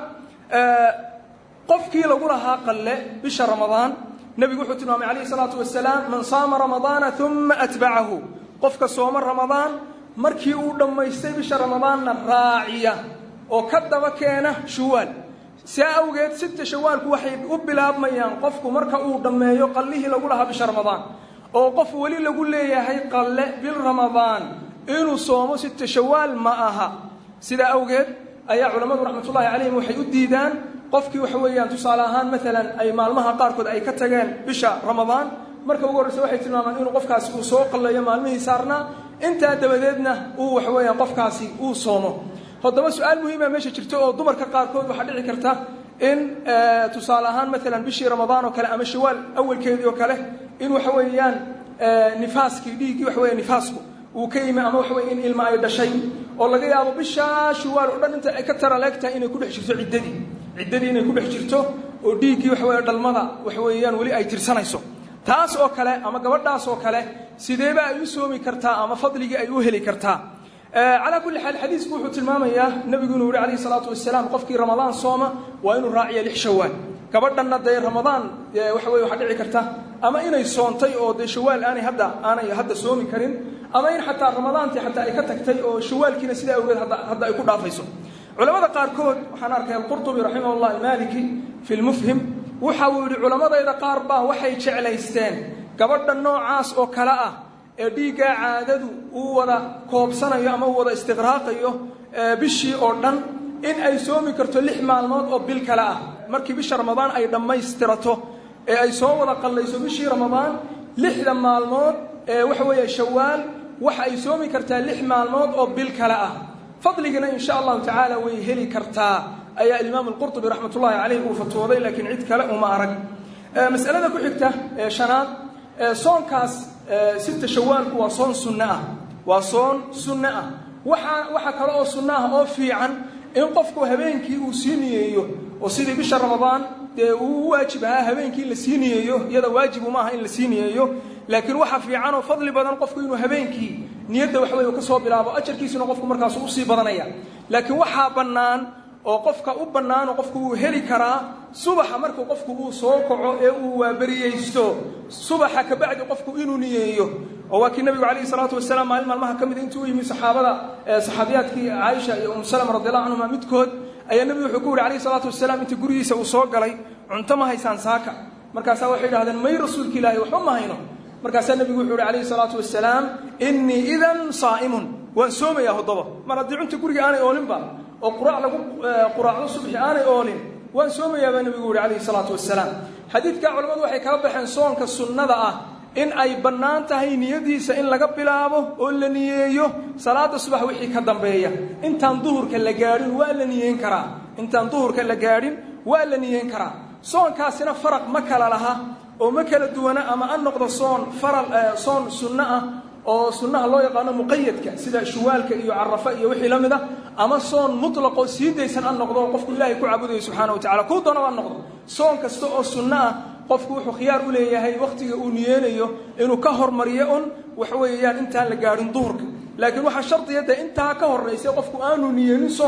qofkii lagu lahaa qalle bisha ramadaan nebigu wuxuu tilmaamay calayhi salaatu wasalaam man saama ramadaana uma atbacahu qofka sooma ramadaan markii uu dhammaystay bisha ramadaanna raaciya oo ka daba keena shawaal saa awgeed sita shawaalku waxay u bilaabmayaan qofku marka uu dhammeeyo qallihii lagu lahaa bisha ramadaan oo qof weli lagu leeyahay qalle bil ramadaan inuu soomo sita shawaal ma aha sidaa awgeed ayaa culammadu raxmatullaahi calayhim waxay u diidaan qofkii waxa weeyaan tusaale ahaan maalan ay maalmaha qaarkood ay ka tageen bisha ramadaan marka ugu horreysa waxay tilmaamaan inuu qofkaasi uu soo qalleeyo maalmihii saarnaa intaa dabadeedna uu waxa weeyaan qofkaasi uu soomo haddaba su-aal muhiima meesha jirto oo dumarka qaarkood waxaa dhici karta in tusaale ahaan maalan bishii ramadaan oo kale ama shawaal awalkeedii oo kale in waxa weeyaan nifaaskii dhiiggii waxa weya nifaasku uu ka yimi ama waxa weye in ilma ay dhashay oo laga yaabo bishaa shawaal oo dhan inta ay ka tara leegtahay inay ku dhex jirto ciddadii ciddadii inay ku dhex jirto oo dhiiggii waxa weeye dhalmada waxa weeyaan weli ay tirsanayso taas oo kale ama gabadhaas oo kale sideeba ay u soomi kartaa ama fadligii ay u heli kartaa calaa kulli xaal xadiisku wuxuu tilmaamayaa nebigu inuu yihi calayhi salaatu wasalaam qofkii ramadaan sooma waa inuu raaciya lix shawaal gabadhanna dee ramadaan waxa weye waxaa dhici karta ama inay soontay oo dee shawaal aanay hadda aanay hadda soomi karin ama in xataa ramadaantii xataa ay ka tagtay oo shawaalkiina sidaa awgeed hadda ay ku dhaafayso culamada qaarkood waxaan arkay alqurطubi raximah اllah almaliki fi lmufhim waxa uu yidhi culammadayda qaar baa waxay jeclaysteen gabadha noocaas oo kale ah ee dhiiggaa caadadu uu wada koobsanayo ama uu wada istiqraaqayo bishii oo dhan in ay soomi karto lix maalmood oo bil kale ah markii bisha ramadaan ay dhammaystirato ee ay soo wada qallayso bishii ramadaan lixda maalmood ee waxa weeye shawaal waxa ay soomi kartaa lix maalmood oo bil kale ah fadligana in sha allahu tacaala way heli kartaa ayaa imaam alqurطubi raxmat ullahi caleyh uu fatwooday laakiin cid kale uma arag masalada ku xigta ee shanaad soonkaas sita shawaalku waa soon sunne ah waa soon sunne ah waaa waxa kale oo sunno ah oo fiican in qofku habeenkii uu sii niyeeyo oo sidii bisha ramadaan dee uu u waajib ahaa habeenkii in la sii niyeeyo iyada waajibu maaha in la sii niyeeyo laakiin waxa fiican oo fadli badan qofku inuu habeenkii niyadda wax wey ka soo bilaabo ajarkiisuna qofku markaasu usii badanaya laakiin waxaa bannaan oo qofka u bannaan oo qofku uu heli karaa subaxa markuu qofku uu soo kaco ee uu waaberiyeysto subaxa kabacdi qofku inuu niyeeyo oo waa kii nabigu calayhi salaatu wasalaam maalin maalmaha ka mida intuu u yimi saxaabada saxaabiyaadkii caaisha iyo umu salama radiallahu canhuma midkood ayaa nebigu wuxuu ku yihi calayhi salaatu wasalaam inta gurigiisa uu soo galay cunto ma haysaan saaka markaasaa waxay idhahdeen may rasuulka ilaahi waxba ma hayno markaasaa nebigu wuxuu yihi calayhi salaatu wasalaam innii idan saa'imun waan soomayaa hoddaba mar haddii cunta guriga aanay oolinba oo quraac lagu quraacdo subxi aanay oolin waan soomayaa baa nebigu yihi calayhi salaatu wasalaam xadiidkaa culammadu waxay kala baxeen soonka sunnada ah in ay bannaan tahay niyadiisa in laga bilaabo oo la niyeeyo salaada subax wixii ka dambeeya intaan duhurka la gaadhin waa la niyeyn karaa intaan duhurka la gaadhin waa la niyeyn karaa soonkaasina faraq ma kala laha oo ma kala duwana ama an noqdo soon faral soon sunno ah oo sunnaha loo yaqaano muqayadka sida shuwaalka iyo carafa iyo wixii la mid a ama soon mutlaqoo sii daysan an noqdo oo qofku ilaahay ku caabudayo subxaana wa tacala kuu doonaba an noqdo soon kasta oo sunno ah qofku wuxuu khiyaar u leeyahay wakhtiga uu niyeenayo inuu ka hormariyo un waxa weeyaan intaan la gaadhin duhurka laakiin waxaa shardiya dee intaa ka horraysa qofku aanu niyeenin soonka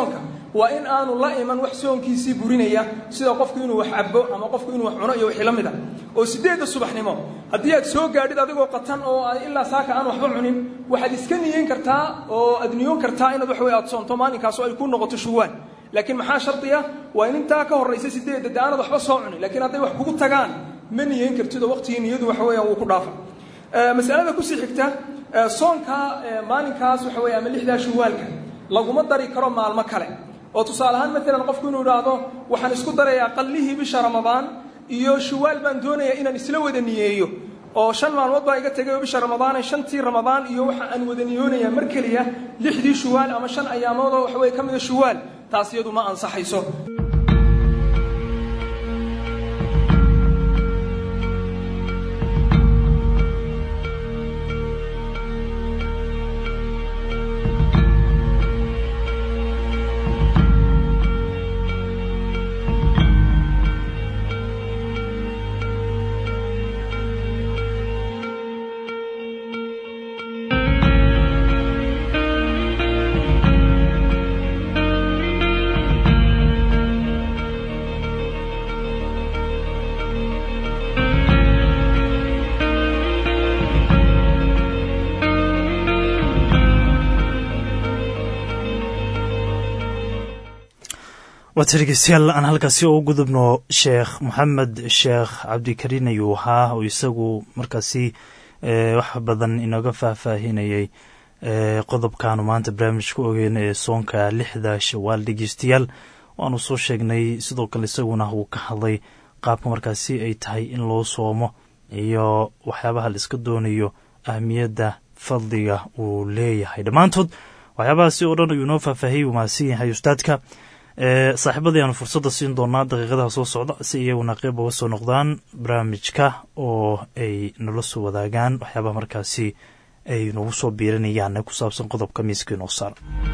waa in aanu la iman wax soonkiisii burinaya sida qofku inuu wax cabo ama qofku inuu wax cuno iyo wixii la mid a oo siddeedda subaxnimo haddii aad soo gaadhid adigoo qatan oo ilaa saaka aan waxba cunin waxaad iska niyeyn kartaa oo aad niyoon kartaa inaad wax wey aad soonto maalinkaas oo ay ku noqoto shuwaal laakiin maxaa shardiya waa in intaa ka horraysa siddeedda de aanad waxba soo cunin lakiin hadday wax kugu tagaan ma niyeyn kartid oo waqtigii niyadu waxa weeyaan wuu ku dhaafa masalada kusii xigta soonka maalinkaas waxa weeye ama lixdaa shuwaalka laguma dari karo maalmo kale oo tusaale ahaan maalan qofku inuu idhaahdo waxaan isku darayaa qallihii bisha ramadaan iyo shuwaal baan doonayaa inaan isla wada niyeeyo oo shan maalmood baa iga tegay oo bisha ramadaane shantii ramadaan iyo waxa aan wada niyoonayaa mar keliya lixdii shuwaal ama shan ayaamood oo waxa weye ka mida shuwaal taas iyadu ma ansaxayso waata dhegeystayaal aan halkaasi u gudubno sheekh moxamed sheekh cabdikariin ayuu ahaa oo isagu markaasi wax badan inooga faahfaahinayay qodobkaanu maanta barnaamijka ogeyna ee soonka lixda shawaal dhegeystayaal waanu soo sheegnay sidoo kale isaguna uu ka hadlay qaabka markaasi ay tahay in loo soomo iyo waxyaabaha la iska doonayo ahmiyadda fadliga uu leeyahay dhammaantood waxyaabahaasi oo dhan ayuu inoo faahfaahiyey uu mahadsan yahay ustaadka saaxiibadii aanu fursadda siin doonaa daqiiqadaha soo socda si iyaguna qeyb uga soo noqdaan barnaamijka oo ay nala soo wadaagaan waxyaabaha markaasi ay nagu soo biirinayaan ku saabsan qodobka miiska inoo saar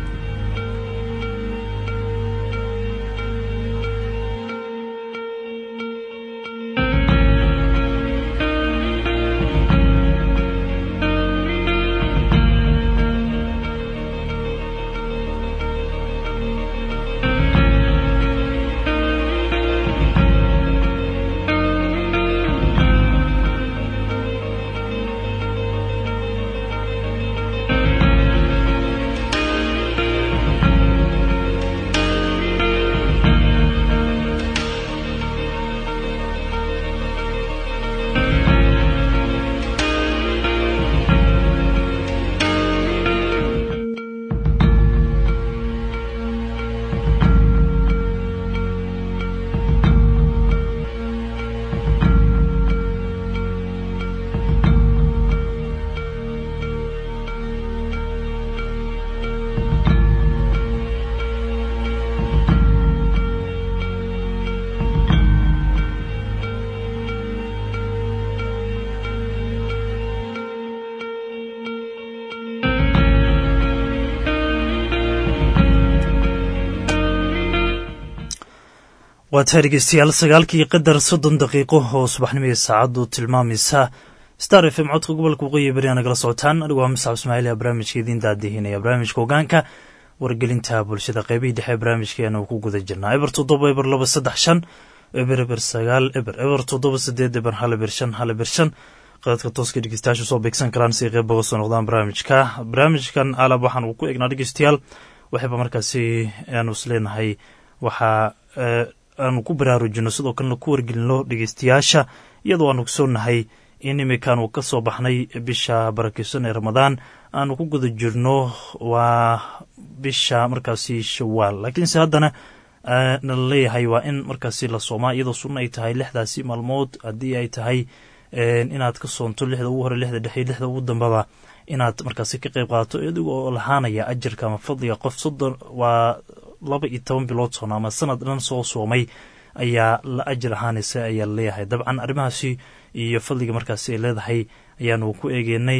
waa tahay dhegeystayaal sagaalkii qadar soddon daqiiqo oo subaxnimii saacaddu tilmaamaysa star f m codka gobolka waqooyi beri aa nagala socotaan anigu waa muscab ismaaciil ee barnaamijka idiin daadihinaya barnaamijka hogaanka wargelinta bulshada qeybihii dhexe barnaamijkeena uu ku guda jirnaa eber toddoba eber laba saddex shan eber eber sagaal eber eber toddoba sideed eber hal eber shan hal eber shan qadadka tooska dhegeystayaashu soo beegsan karaan si qeyb uga soo noqdaan barnaamijka barnaamijkan alab waxaan uu ku eegnaa dhegeystayaal waxayba markaasi aanu is leenahay waxaa aanu ku baraarujino sidoo kalena ku wargelino dhegeystayaasha iyadoo aanu ogsoonahay in iminkaanu ka soo baxnay bisha barakeysan ee ramadaan aanu ku guda jirno waa bisha markaasi shawaal laakiinse haddana nala leeyahay waa in markaasi la soomaa iyadoo sunna ay tahay lixdaasi maalmood haddii ay tahay inaad ka soonto lixda ugu hore lixda dhexe lixda ugu dambaba inaad markaasi ka qeyb qaadato idigoo lahaanaya ajarka ama fadliga qof soddon waa laba iyo toban bilood soona ama sanad dhan soo soomay ayaa la ajir ahaanaysa ayaa laleeyahay dabcan arrimahaasi iyo fadliga markaasi ay leedahay ayaanu ku eegeynay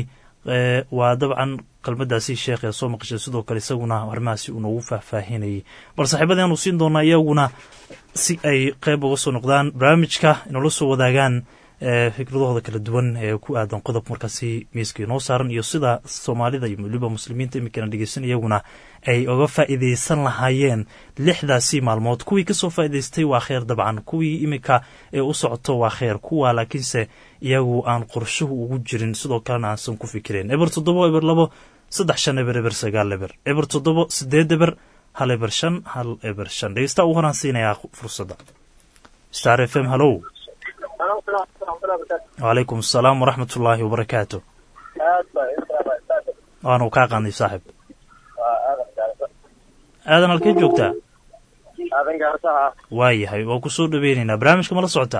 waa dabcan kelmadaasi sheekh ee soo maqashay sidoo kale isaguna arrimahaasi uu noogu faahfaahinayay bal saaxiibadii aanu siin doonaa iyaguna si ay qeyb uga soo noqdaan barnaamijka inoola soo wadaagaan fikradahooda kala duwan ee ku aadan qodob markaasi miiska inoo saaran iyo sida soomaalida iyo weliba muslimiinta iminkana dhegeysan iyaguna ay uga faa'iidaysan lahaayeen lixdaasi maalmood kuwii kasoo faa'idaystay waa kheer dabcan kuwii iminka ee u socoto waa kheer kuwa laakiinse iyagu aan qorshuhu ugu jirin sidoo kalena aansan ku fikireen eber toddobo eber labo saddex shan eber eber sagaal eber eber toddobo sideed eber hal eber shan hal eber shan dhegeysta ugu horaan siinayaa fursadda star f m hallow wacalaykum asalaam waraxmat ullaahi wabarakaatu waanu kaa qaanay saaxib aadan halkee joogtaa waa yahay waa ku soo dhaweynaynaa barnaamijka mala socotaa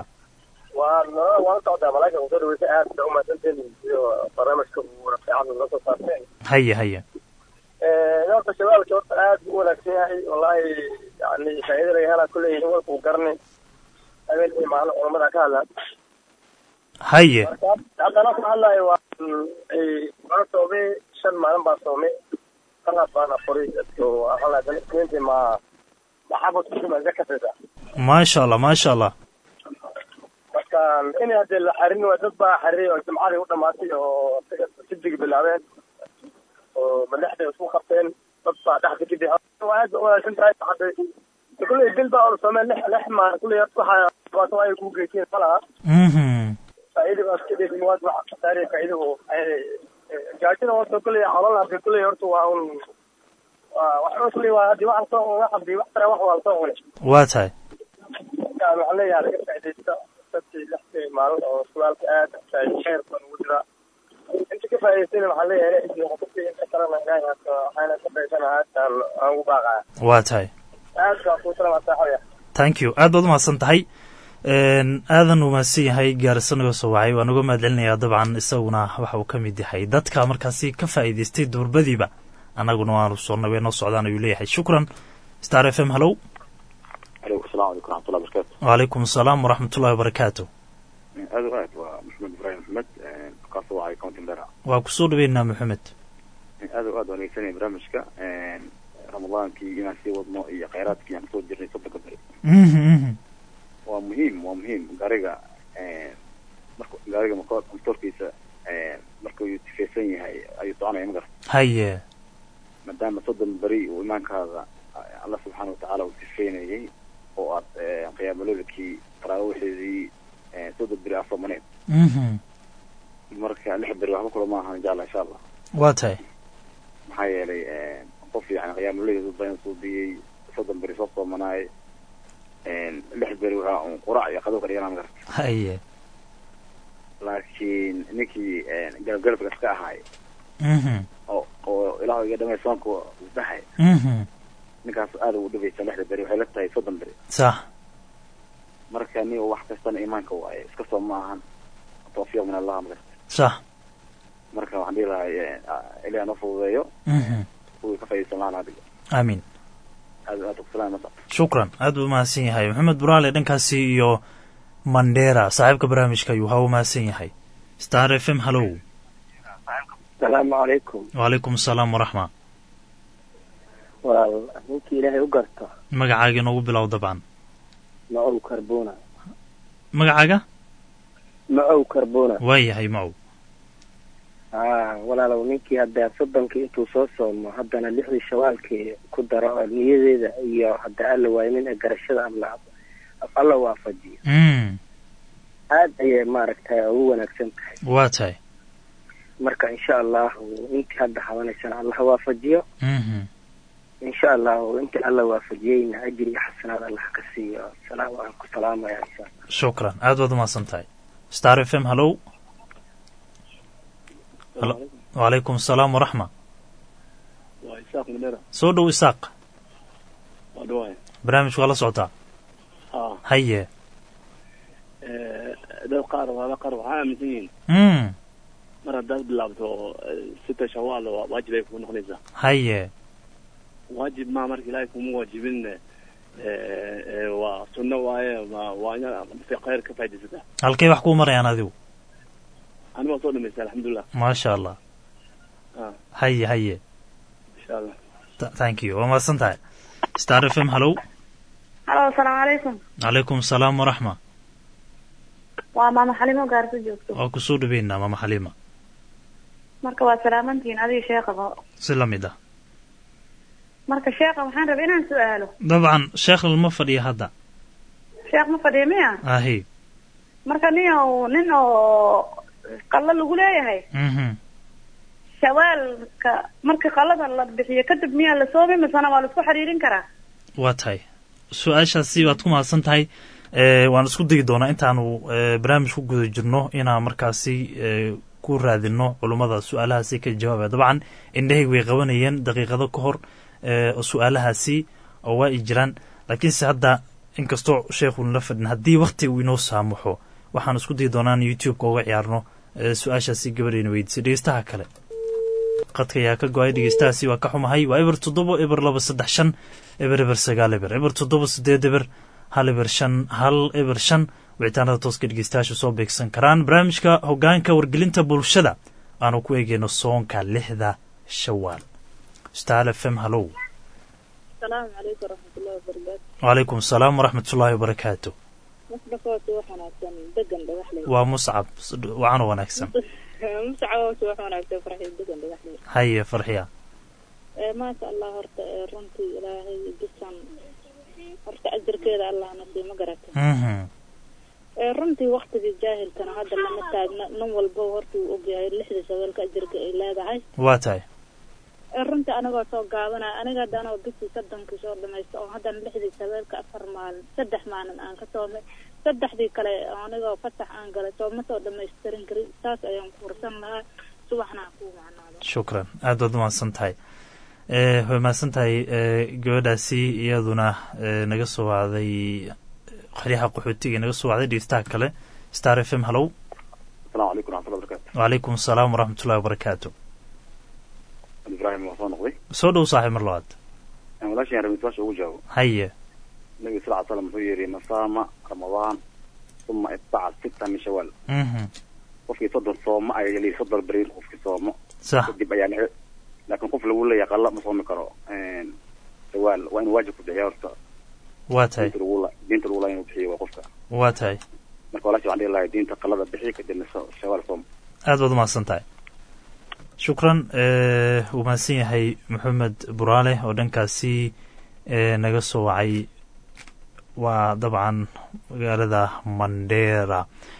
haye haye horta shabaalka horta aad u wanaagsan yahay wallahi yani faa'iida laga helaa kuleeyihin walkuu garanay habeen iyo maalin culamada ka hadlaan haye haddana ku hadlayo waa waa soomay shan maalin baa soomay kalaas baana furay dadka ma maxabad kusuma zakataysa maasha allah maasha allah marka in hadee la xarin waa dad baa xariray oo jimcadii u dhamaatay oo sidig bilaabeen oo madaxday isku qabteen dad baa dhexda kadib waa aad ba wanaagsan tahay hadda kulley bil baa ol soomeen lix lix maalin kulley waxa dhibaato ay ku geysteen malaha faa'iida baa iska dhigin waad wax khasaariya faa'iida oo gaajada horta kulley xolal hadda kulley horta waa un wax kulley waa haddii wax soo wax haddii wax tara wax waa soo cunay waa tahay marka waxaan leeyahay laga faa'iidaysta dadkii lixdii maalin oo sugaalka aad khayr baan ugu jiraa inta ka faa'iidaystayna waxaan leeyahay dadkii inta kalena ilaahay haka waxayna ka faa'iidaysana aad aan aan ugu baaqaya waa tahay aad baa kuu salama saaxibaya thank you aad baad umahadsan tahay aadan uu mahadsan yahay gaarisa naga soo wacay waan uga mahad celinayaa dabcan isaguna waxa uu ka mid yahay dadka markaasi ka faa'iidaystay durbadiiba annaguna waanu soo nabee noo socdaan ayuu leeyahay shukran star f m hallow alaykum assalam waraxmat ullahi wacalaykum asalaam waraxmat ullahi wabarakaatu wabarakatu aad o aad waa maxamed ibrahim maxamed kasoo wacay county mbera waa kusoo dhaweynaa maxamed aad o aad waan dhegeysanaya barnaamijka ramadaankii inaan sii wadno iyo khayraadkii aan kasoo jirnay soddonka beri waa muhiim waa muhiim gaariga marka gaariga motorkiisa markuu tifeysan yahay ayuu soconaya magar haye maadaama soddon beri uu imaankaada alla subxaana watacaala uu tifeynayay oo aad qiyaamalolakii taraawiixeedii soddon beri aad soomaneed marka lix beri waxba kula ma ahan insha allah insha allah waa tahay maxaa yeelay qof yani qiyaamalolkeedu bayan suubiyey soddon beri soo soomanaay lix beri waxaa un qurac iyo qado ka dhiganaa magar haye laakiin ninkii galabgalabka iska ahaay oo oo ilaah iga dhamay soonka dhahay ninkaas aada ugu dhibaysa lixda beri waxay la tahay soddon beri sax marka ni wax kastana imaanka waaye iska soo ma ahan tawfiiq min allah magarta sax marka waxaan dhihi lahay ilaah noo fududeeyo kuwii ka faaidaysan lahaan adiga aamiin aad aad kusalaam masa shukran aad buu umahadsan yahay maxamed buraale dhankaasi iyo mandera saaxiibka barnaamijka ayuu ha u mahadsan yahay star f m hallow asalaamu calaykum wacalaykum asalaam waraxma waa ninkii ilaahay u garto magacaaga inoogu bilow dabcan macow karbona magacaaga macow karbona waa yahay macow a walaalow ninkii hadda soddonkii intuu soo soomo haddana lixdii shawaalkii ku daro oo niyadeeda iyo hadda alla waaynin ee garashada alla alla waafajiyo aad ayay maaragtay ugu wanaagsan tahay waa tahay marka insha allahu intii hadda habanaysana allah waafajiyo insha allahu intii alla waafajiyeyna ajir iyo xasanaad allah ka siiyo salaam waan ku salaamaya insha allah shukran aad baad umahadsan tahay star f m hallow wacalaykum asalaam waraxma waa isaaq madhera soo dhow isaaq waa dhawaay barnaamijku waa la socotaa ha haye dad qaar waaba qaar waxaa aaminsan yihiin mm mar haddaad bilaabto sita shawaal waa waajib ay kuu noqonaysaa haye waajib ma marka ilaahay kuma waajibin waa sunno waaye ma waa inaad khayr ka faaidaysataa halkay wax kuu marayaan adigu ani waa soo dhamaystay alxamdulilah maasha allah ha haye haye insha allah Th- thank you waa mahadsan tahay star f m hallow halo asalaamu calaykum calaykum asalaam waraxma waa maama xalimo gaarso joogto waa kusoo dhaweynaa maama xaliima marka waa salaamantihiin adiga sheekaba si la mid ah marka sheekha waxaan rabay inaan su-aalo dabcan sheekh lalma fadhiya hadda sheekh ma fadhiya miya ahi marka nin oo nin oo qallo lagu leeyahay mhm shawaalka marka qallada la bixiyo kadib miyaa la soomi misena waa la isku xiriirin karaa waa tahay su-aashaasi waad ku mahadsan tahay e waan isku dayi doonaa intaanu e barnaamij ku guda jirno inaan markaasi e ku raadino culummada su-aalahaasi ka jawaabaya dabcan indhahayg way qabanayeen daqiiqado ka hor e su-aalahaasi oo waa i jiraan laakiinse hadda inkastoo sheekhuun la fadhin haddii wakti uu inoo saamaxo waxaan isku dayi doonaa in youtube-ka uga ciyaarno e su-aashaasi gabadhayna weydiisay dhegeystaha kale qadka ayaa ka go-ay dhegeystahaasi waa ka xumahay waa eber toddoba eber laba saddex shan eber eber sagaal eber eber toddoba sideed eber hal eber shan hal eber shan wicitaanada tooska dhegeystayaashu soo beegsan karaan barnaamijka hogaanka wargelinta bulshada aanu ku eegeyno soonka lixda shawaal stal f m hallow asalaamu calaykum waraxmatullahi wabarakaatu wacalaykum asalaam waraxmatullaahi wabarakaatu musdhafoose wax wanaagsan degan dhagaxley waa muscab wacan wanaagsan muscaboose wax wanaagsan farxi degan dhagaxley haye farxiya ee maasha allah horta ee runtii ilaahay bisan horta ajarkeeda allah nasiy ma garata mhm ee runtii waktigii jaahilkana hadda lama taagna nin walba horta uu ogyahay lixda shabeelka ajarka ay leedahay waa tahay ee runtii anigoo soo gaabanaya aniga hadda anoo bishii soddonkii soo dhamaysta oo haddana lixdii shabeelka afar maalin saddex maalin aan ka soomay saddexdii kale anigoo fasax aan galay soo ma soo dhamaystirin karin saas ayaan ku fursan lahaa subaxna aan kuu macnaado shukran aad baad umahadsan tahay e way mahadsan tahay e gabadhaasi iyaduna e naga soo wacday xeryaha qaxootiga naga soo wacday dhegeystaha kale star f m hallow asalamu calaykum waraxmatullahi wabarakatu wacalaykum asalaam waraxmatullahi wabarakaatu ibrahim waa soo noqday soo dhow saaxiib mar labaad walaashan rabin su-aasha ugu jawaabo haye nabiga sal ly slam wuxuu yidhi masaama ramadaan uma itbaca sita min shawaal mhm qofkii soddon soomo ay yeli soddon beri qofkii soomo sax kadib ayaa la laakiin qof lagu leeyahay qalla ma soomi karo shawaal waa inuu waajib ku bixiya horta waa tahay diinta lagu la diinta lagu laa inuu bixiyo waa qofka waa tahay marka walaasha waxaan dhihi lahay diinta qallada bixi kadibna so- shawaal soom aad baad umahadsan tahay shukran wuu mahadsan yahay maxamed buraale oo dhankaasi e naga soo wacay waa dabcan magaalada mandera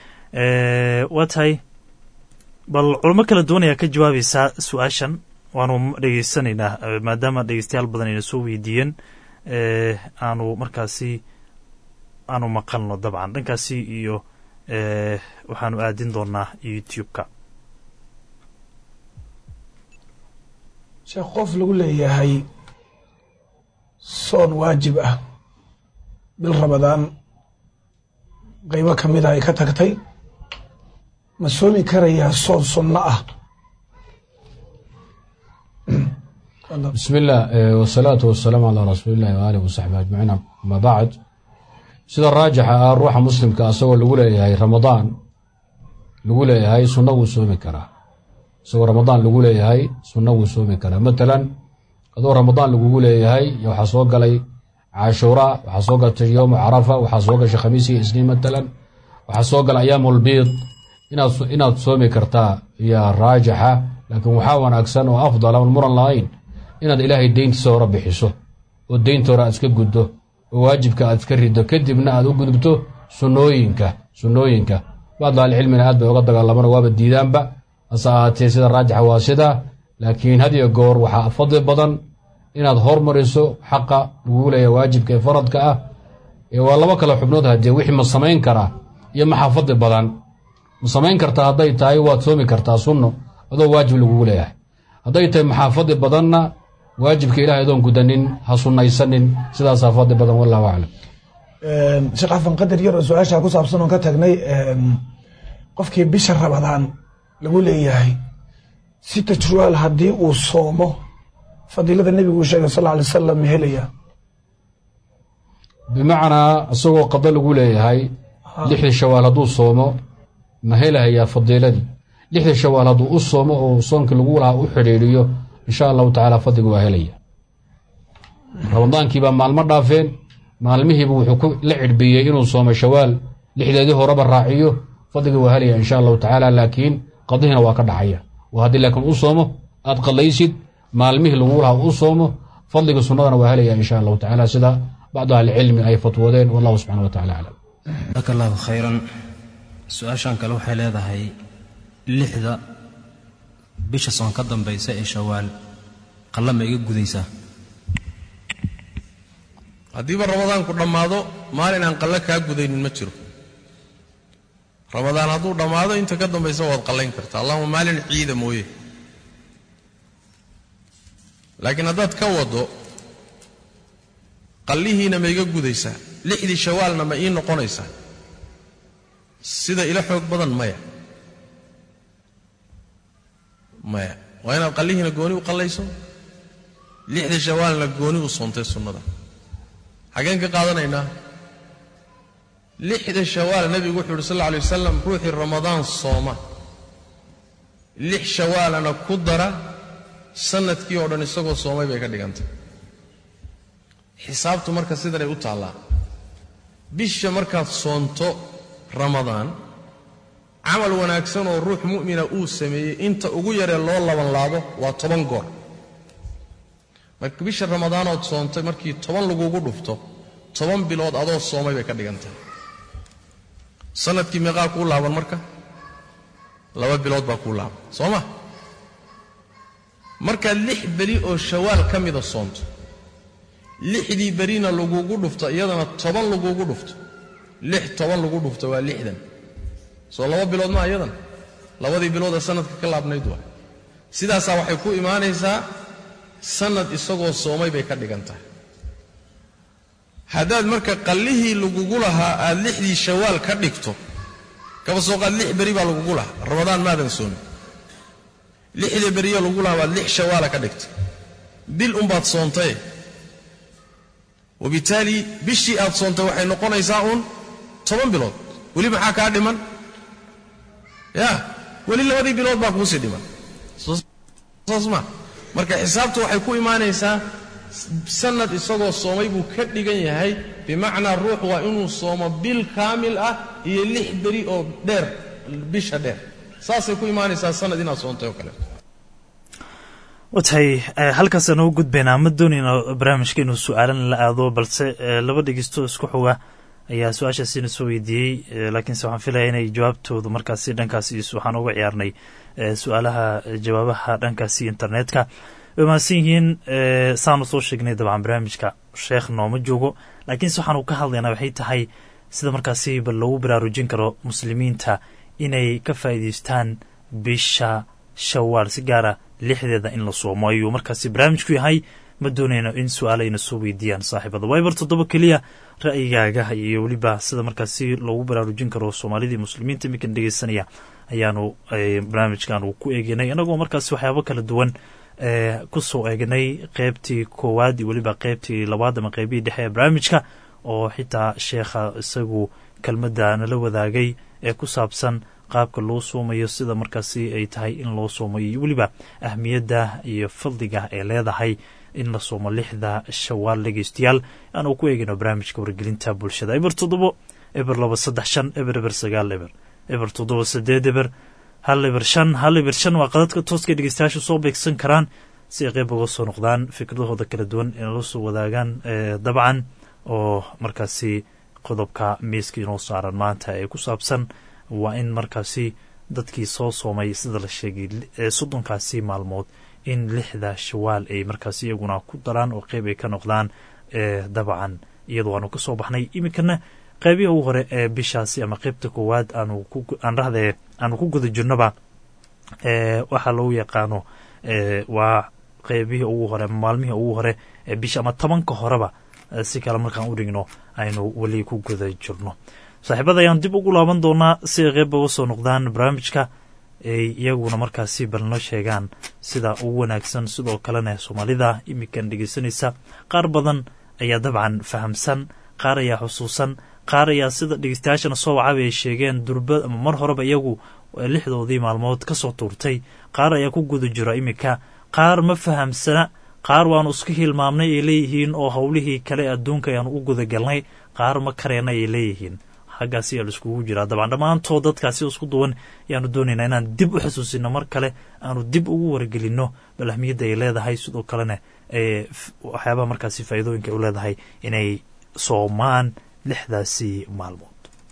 waa tahay bal culamo kala duwan ayaa ka jawaabaysaa su-aashan waanu dhegeysanaynaa eh, maadaama dhegeystayaal badan ayna soo weydiiyeen eh, aanu markaasi aanu maqalno dabcan dhankaasi iyo eh, waxaanu aadin doonaa youtube-ka sheekh qof lagu leeyahay soon waajib ah bil ramadaan qaybo ka mid a ay ka tagtay ma soomi karayaa soon sunno ah بسم الله eh, والصلاة والسلام على رسول الله وآله وصحبه أجمعين أما بعد sida raajixa ah ruuxa muslimka asagoo lagu leeyahay ramadaan lagu leeyahay sunno wuu soomi karaa isagoo ramadaan lagu leeyahay sunno wuu soomi karaa matalan adoo ramadaan lagugu leeyahay waxaa soo galay cashuura waxaa soo galtay yowmu carafa waxaa soo gashay khamiis iyo isniin matalan waxaa soo galay ayaamulbiid inaad inaad soomi kartaa iyo raajixa laakiin waxaa wanaagsan oo afdal aan muran lahayn inaad ilaahay deyntiisa hore bixiso oo deynta hore aad iska guddo oo waajibka aad iska riddo kadibna aad u gudubto sunnooyinka sunnooyinka bacdu ahlicilmina aad bay uga dagaalamaan oo waaba diidaanba hase ahaatee sida raajixa waa sidaa laakiin had iyo goor waxaa fadli badan inaad hormariso xaqa lagugu leeyahay waajibka ee faradka ah ee waa laba kale xubnood haddee wixii ma samayn karaa iyo maxaa fadli badan ma samayn kartaa hadday tahay waad soomi kartaa sunno adoo waajib lagugu leeyahay hadday tahay maxaa fadli badanna waajibka ilahay adoon gudanin ha sunnaysanin sidaasaa fadli badan wallahu aclam sheekh xafan qadar yar oo su-aasha ku saabsan oon ka tagnay qofkii bisha rabadaan lagu leeyahay si tajrual haddii uu soomo fadiilada nebigu uu sheegay sal alay wasalam ma helaya bimacnaa isagoo qado lagu leeyahay lixdii shawaal hadduu soomo ma helahayaa fadiiladii lixdii shawaal hadduu u soomo oo soonkii lagu lahaa u xidhiidhiyo insha allahu tacaala fadliga waa helaya ramadaankiibaa maalmo dhaafeen maalmihiiba wuxuu ku la cidhbiyey inuu soomo shawaal lixdeedii horeba raaciyo fadliga waa helaya insha allahu tacaala laakiin qadihiina waa ka dhacaya oo haddii laakiin u soomo aad qadlaysid maalmihii lagu lahaa u soomo fadliga sunnadana waa helaya insha allahu tacaala sida bacdu ahlicilmi ay fatwoodeen wallahu subxana wa tacala aclam jazaaka allahu khayran su-aashan kale waxay leedahay lixda bisha soon ka dambaysa ee shawaal qalla ma iga gudaysaa haddiiba ramadaanku dhammaado maalin aan qalle kaa gudaynin ma jiro ramadaan hadduu dhammaado inta ka dambaysa waad qallayn kartaa allahuma maalin ciida mooye laakiin haddaad ka waddo qallihiina ma iga gudaysaa lixdii shawaalna ma ii noqonaysaa sida ila xoog badan maya maya waa inaad qallihiina gooni u qallayso lixda shawaalna gooni u soontay sunnada xaggeen ka qaadanaynaa lixda shawaal nebigu wuxuu yidhi sal alla alay wasalam ruuxii ramadaan sooma lix shawaalana ku dara sanadkii oo dhan isagoo soomay bay ka dhigantay xisaabtu marka sidanay u taallaa bisha markaad soonto ramadaan camal wanaagsan oo ruux mu'mina uu sameeyey inta ugu yaree loo labanlaabo waa toban goor marka bisha ramadaanood soontay markii toban lagugu dhufto toban bilood adoo soomay bay ka dhigantahay sanadkii meeqaa kuu laaban marka laba bilood baa kuu laaban soo ma markaad lix beri oo shawaal ka mida soonto lixdii berina lagugu dhufto iyadana toban lagugu dhufto lix toban lagu dhufto waa lixdan soo laba bilood maa iyadan labadii bilood ee sanadka ka laabnayd waa sidaasaa waxay ku imaanaysaa sanad isagoo soomay bay ka dhigan tahay haddaad marka qallihii lagugu lahaa aad lixdii shawaal ka dhigto kaba soo qaad lix beri baa lagugu lahaa ramadaan maadan soomin lixda beriyo lagu lahaa baad lix shawaala ka dhigtay bil umbaad soontaye wabitaali bishii aad soontay waxay noqonaysaa uun toban bilood weli maxaa kaa dhiman ya weli labadii bilood baa kuusii dhiman saas ma marka xisaabtu waxay ku imaanaysaa sanad isagoo soomay buu ka dhigan yahay bimacnaa ruux waa inuu soomo bil kaamil ah iyo lix beri oo dheer bisha dheer saasay ku imaanaysaa sanad inaad soontay oo kaleeto watahay halkaasaan ugu gudbaynaa ma doonayna barnaamijka inuu su-aalan la aado balse laba dhegeysto isku xoga ayaa su-aashaasina soo weydiiyey laakiinse waxaan filaya inay jawaabtoodu markaasi dhankaasi waxaan uga ciyaarnay su-aalaha jawaabaha dhankaasi internetka way mahadsan yihiin saanu soo sheegnay dabcan barnaamijka sheekh nooma joogo laakiinse waxaanu ka hadlaynaa waxay tahay sida markaasi bal loogu baraarujin karo muslimiinta inay ka faa'iidaystaan bisha shawaal si gaara lixdeeda in la soomo ayuu markaasi barnaamijku yahay ma doonayno in su-aalayna soo weydiiyaan saaxiibada waybar toddoba keliya ra'yigaaga iyo weliba sida markaasi loogu baraarujin karo soomaalidii muslimiinta iminkan dhegeysanaya ayaanu barnaamijkaanu ku eeginay inagoo markaasi waxyaabo kala duwan kusoo eegnay qeybtii koowaad iyo weliba qeybtii labaad ama qeybihii dhexe ee barnaamijka oo xitaa sheekha isagu kelmadda nala wadaagay ee ku saabsan qaabka loo soomayo sida markaasi ay tahay in loo soomayo iyo weliba ahmiyadda iyo fadliga ay leedahay in la soomo lixda shawaal dhegeystayaal aanu ku eegino barnaamijka wargelinta bulshada eber toddobo eber laba saddex shan eber eber sagaal eber eber toddoba sideed eber hal eber shan hal eber shan waa qadadka tooska dhegeystayaasha soo beegsan karaan si ay qeyb uga soo noqdaan fikradahooda kala duwan inay la soo wadaagaan dabcan oo markaasi qodobka miiska inoo saaran maanta ee ku saabsan waa in markaasi dadkii soo soomay sida la sheegay soddonkaasi maalmood in lixda shawaal ay markaasi iyaguna ku daraan oo qeyb ay ka noqdaan dabcan iyadoo aanu ka soo baxnay iminkana qeybihi ugu hore ee bishaasi ama qeybta koowaad aan rahdee aanu ku guda jirnoba waxaa lagu yaqaano waa qeybihii ugu hore maalmihii ugu hore ee bisha ama tobanka horeba si kale markaan u dhigno aynu weli ku guda jirno saaxiibada ayaan dib ugu laaban doonaa si ay qeyb uga soo noqdaan barnaamijka ay iyaguna markaasi balno sheegaan sida ugu wanaagsan sidoo kalena soomaalida iminkan dhegeysanaysa qaar badan ayaa dabcan fahamsan qaar ayaa xusuusan qaar ayaa sida dhegeystayaashana soo wacaba ay sheegeen durba ama mar horeba iyagu lixdoodii maalmood ka soo tuurtay qaar ayaa ku guda jira iminka qaar ma fahamsana qaar waanu isku hilmaamnay ay leeyihiin oo howlihii kale adduunka ayaanu u gudagalnay qaar ma kareena ay leeyihiin xaggaasi ayaa laiskugu jiraa dabcan dhammaantood dadkaasi isku duwan ayaanu doonaynaa inaan dib u xusuusino mar kale aanu dib ugu wargelino bal ahmiyadda ay leedahay sidoo kalena waxyaabaha markaasi faa'iidooyinka ay u leedahay inay soomaan lixdaasi maalmood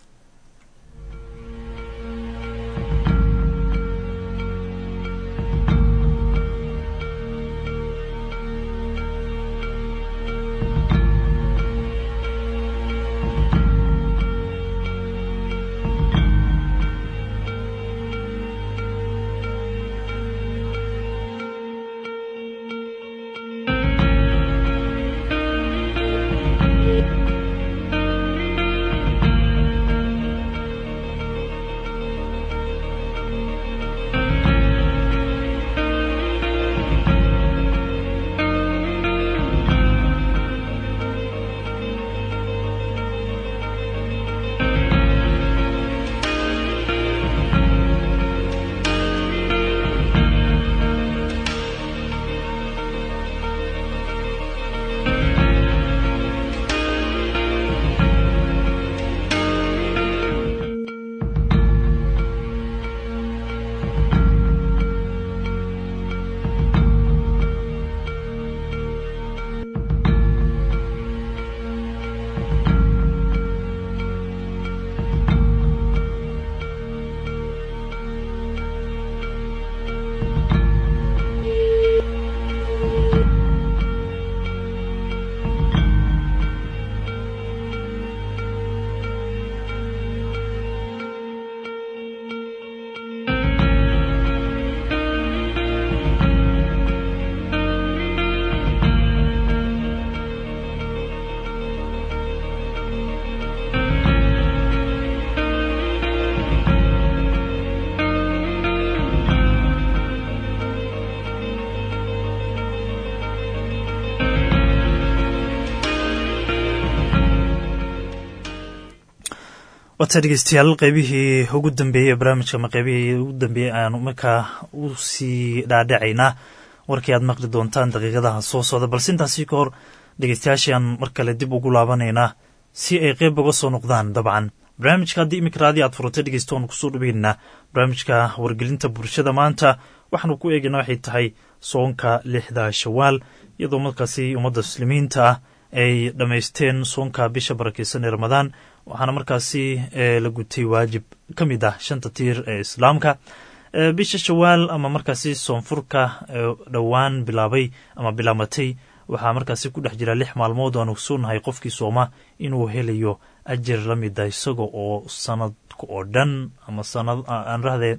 wata dhegeystayaal qeybihii ugu dambeeyey ee barnaamijka ama qeybihii ugu dambeeyey ayaanu markaa u sii dhaadhacaynaa warkii aad maqli doontaan daqiiqadaha soo socda balse intaasi ka hor dhegeystayaashiaan mar kale dib ugu laabanaynaa si ay qeyb uga soo noqdaan dabcan barnaamijka haddii imika raadi aad furatay dhegeysta waanu kusoo dhaweynaa barnaamijka wargelinta bulshada maanta waxaanu ku eegayna waxay tahay soonka lixda shawaal iyadoo markaasi ummadda muslimiinta ah ay dhammaysteen soonka bisha barakeysan ee ramadaan waxaana markaasi la gutay waajib ka mid ah shanta tiir ee islaamka bisha shawaal ama markaasi soonfurka dhowaan bilaabay ama bilaamatay waxaa markaasi ku dhex jira lix maalmood aanu soonahay qofkii sooma inuu helayo ajir la mida isaga oo sanadka oo dhan ama sanad aan rahdee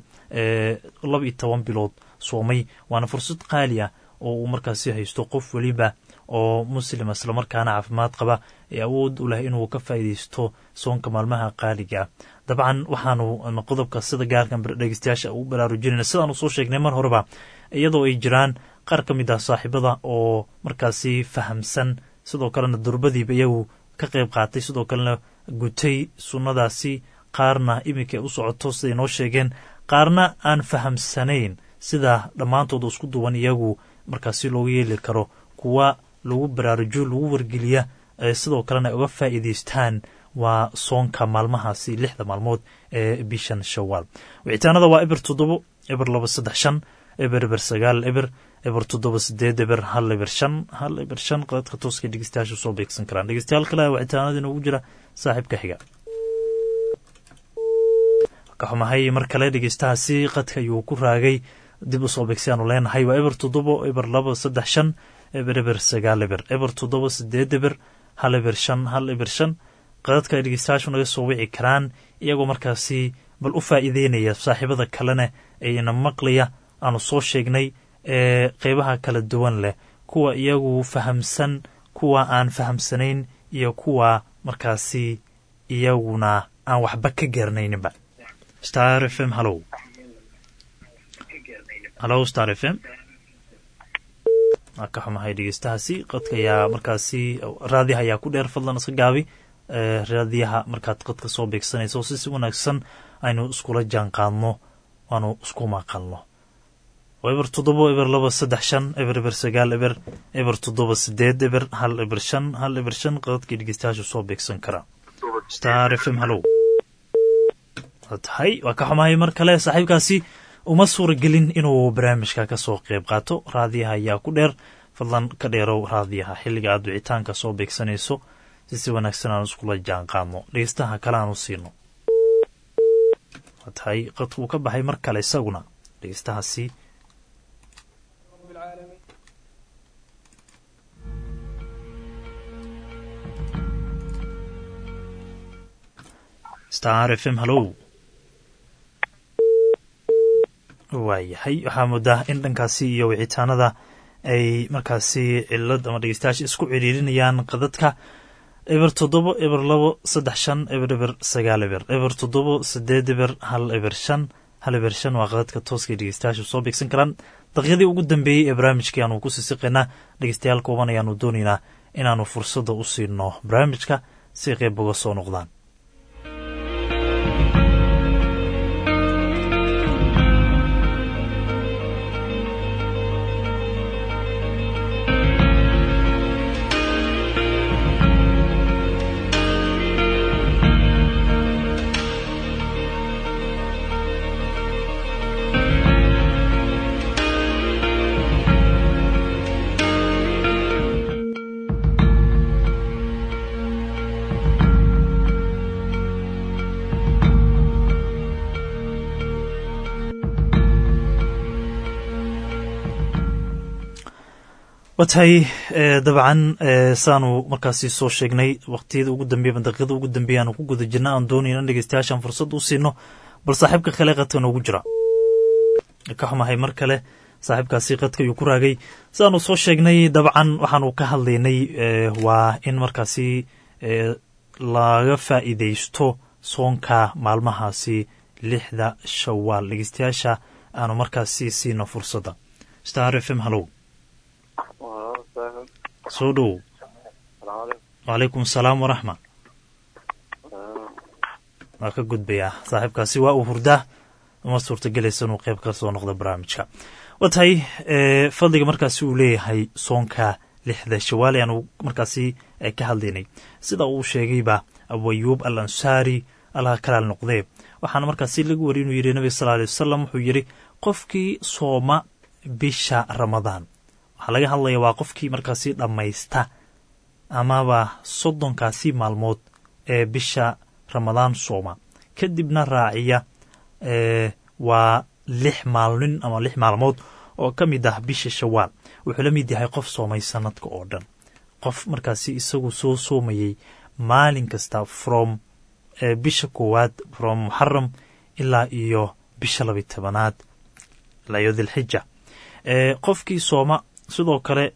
laba iyo toban bilood soomay waana fursad qaali ah oo uu markaasi haysto qof weliba oo muslim islamarkaana caafimaad qaba ee awood u leh inuu ka faa'iidaysto soonka maalmaha qaaliga dabcan waxaanu qodobka sida gaarkan dhegeystayaasha u baraarujinayna sidaanu soo sheegnay mar horeba iyadoo ay jiraan qaar ka mid ah saaxiibada oo markaasi fahamsan sidoo kalena durbadiiba iyagu ka qayb qaatay sidoo kalena gutay sunnadaasi qaarna iminka u socoto siday noo sheegeen qaarna aan fahamsanayn sida dhammaantood isku duwan iyagu markaasi loogu yeeli karo kuwa lagu baraarujo lagu wargeliya sidoo kalena ay uga faa'iidaystaan waa soonka maalmahaasi lixda maalmood ee bishan shawaal wicitaanada waa eber toddobo eber laba saddex shan eber eber sagaal eber eber toddoba sideed eber hal eber shan hal eber shan qadadka tooska dhegeystayaasha soo beegsan karaan dhegeystayaal kale wicitaanada inoogu jira saaxiibka xiga ka xumahay mar kale dhegeystahaasi qadka ayuu ku raagay dib u soo beegsi aanu leenahay waa eber toddobo eber laba saddex shan eber eber sagaal eber eber toddoba sideed eber hal eber shan hal eber shan qadadka ay dhegeystayaashu naga soo wici karaan iyagoo markaasi bal u faa'iideynaya saaxiibada kalena ayna maqlaya aanu soo sheegnay ee qeybaha kala duwan leh kuwa iyagu fahamsan kuwa aan fahamsanayn iyo kuwa markaasi iyaguna aan waxba ka garanayninba star f m hallow hallow star f m waa ka xumahay dhegeystahaasi qadka ayaa markaasi raadiyaha ayaa ku dheer fadlan iska gaabi raadiyaha markaad qadka soo beegsanayso si si wanaagsan aynu iskula jaan qaadno aanu isku maqalno eber toddobo eber laba saddex shan eber eber sagaal eber eber toddoba sideed eber hal eber shan hal eber shan qadadkii dhegeystayaasha soo beegsan karaa star f m hallow waa tahay waa ka xumahay mar kale saaxiibkaasi uma suuragelin inuu barnaamijka ka soo qayb qaato raadiyaha ayaa ku dheer fadlan ka dheerow raadiyaha xilliga aad wicitaanka soo beegsanayso si si wanaagsan aan iskula jaan qaadno dhegeystaha kale aan u siino waa tahay qadkuu ka baxay mar kale isaguna dhegeystahaasi star f m hallow waayahay waxaa moodaa in dhankaasi iyo wicitaanada ay markaasi cilad ama dhegeystayaasha isku ciriirinayaan qadadka eber toddobo eber labo saddex shan eber eber sagaal eber eber toddobo sideed eber hal eber shan hal eber shan waa qadadka tooskay dhegeystayaasha soo beegsan karaan daqiiqadii ugu dambeeyey ee barnaamijkii aanu ku sisiqaynaa dhegeystayaal kooban ayaanu doonaynaa inaanu fursadda u siino barnaamijka si qeyb uga soo noqdaan watahay dabcan saanu markaasi soo sheegnay waqtiyada ugu dambeya daqiiqada ugu dambeya aanu ku guda jirna aan doonayna in dhegeystayaashaan fursad u siino bal saaxiibka kale qadka noogu jira ka xumahay mar kale saaxiibkaasi qadka ayuu ku raagay sidaanu soo sheegnay dabcan waxaanu ka hadlaynay waa in markaasi laga faa'iidaysto soonka maalmahaasi lixda shawaal dhegeystayaasha aanu markaasi siino fursadda star f m hallow soo dhowow wacalaykum asalaam waraxma waa ka gudbayaa saaxiibkaasi waa uu hurdaa uma suurtagelaysa inuu qayb ka soo noqdo barnaamijka waa tahay fadliga markaasi uu leeyahay soonka lixda shawaal ayaanu markaasi ka hadlaynay sida uu sheegayba abu ayuub al ansaari allaha kalaal noqdee waxaana markaasi lagu wari inuu yidhi nabiga sal alay wasalam wuxuu yidhi qofkii sooma bisha ramadaan waxaa laga hadlaya waa qofkii markaasi dhammaysta amaba soddonkaasi maalmood ee bisha ramadaan sooma kadibna raaciya waa lix maalnin ama lix maalmood oo ka mid ah bisha shawaal wuxuu la mid yahay qof soomay sanadka oo dhan qof markaasi isagu soo soomayey maalin kasta from bisha koowaad from muxaram ilaa iyo bisha labi tobanaad ilaa iyo dilxija qofkii sooma sidoo kale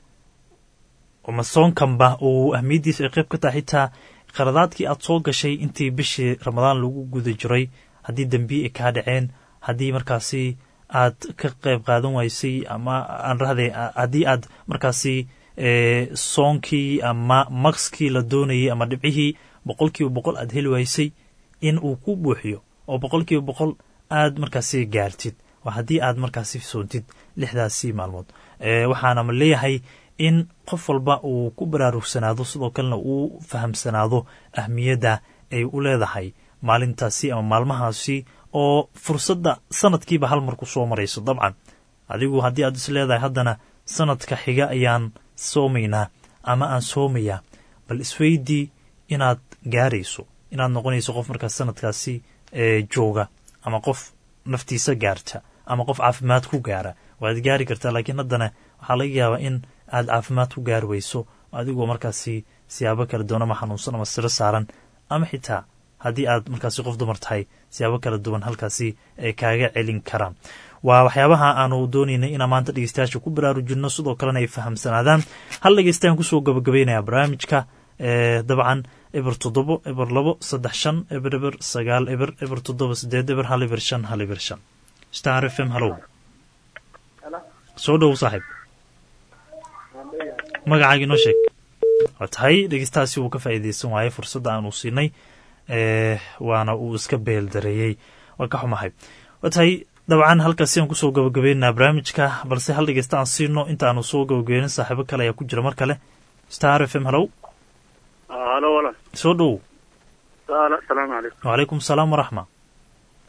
ma soonkanba uu ahmiyaddiisa ay qayb ka tahay xitaa qaradaadkii aad soo gashay intii bishii ramadaan lagu guda jiray haddii dembiye ay kaa dhaceen haddii markaasi aad ka qayb qaadan waysay ama aan rahday haddii aad markaasi soonkii ama makskii la doonayay ama dhibcihii boqol kiiba boqol aad heli waysay in uu ku buuxiyo oo boqol kiiba boqol aad markaasi gaartid waa haddii aad markaasi soontid lixdaasi maalmood waxaana ma leeyahay in qof walba uu ku baraarugsanaado sidoo kalena uu fahamsanaado ahmiyadda ay u leedahay maalintaasi ama maalmahaasi oo fursadda sanadkiiba hal mar ku soo marayso dabcan adigu haddii aad is leedahay haddana sanadka xiga ayaan soomaynaa ama aan soomayaa bal isweydii inaad gaarayso inaad noqonayso qof markaas sanadkaasi jooga ama qof naftiisa gaarta ama qof caafimaad ku gaara waad gaari kartaa laakiin haddana waxaa laga yaabaa in aad caafimaad ku gaari weyso adigoo markaasi siyaabo kala duwan ama xanuunsan ama siro saaran ama xitaa haddii aad markaasi qof dumar tahay siyaabo kala duwan halkaasi ay kaaga celin karaan waa waxyaabaha aanu doonaynay inaan maanta dhegeystayaasha ku baraarujinno sidoo kalena ay fahamsanaadaan hal dhegeystayan kusoo gabagabeynaya barnaamijka dabcan eber toddobo eber labo saddex shan eber eber sagaal eber eber toddoba sideed eber hal eber shan hal eber shan star f m hallow soo dhow saaxiib magacaaga inoo sheeg waa tahay dhegeystahaasi wuu ka faa'iideysan waayey fursadda aanu siinay waana uu iska beeldareeyey waa ka xumahay waa tahay dabcan halkaasi aan kusoo gabagabeynaa barnaamijka balse hal dhegeysta aan siino inta aanu soo gabagabeynin saaxiibo kale ayaa ku jira mar kale star f m hallow halo walaal soo dhow asalaamu calaykum wacalaykum salaam waraxma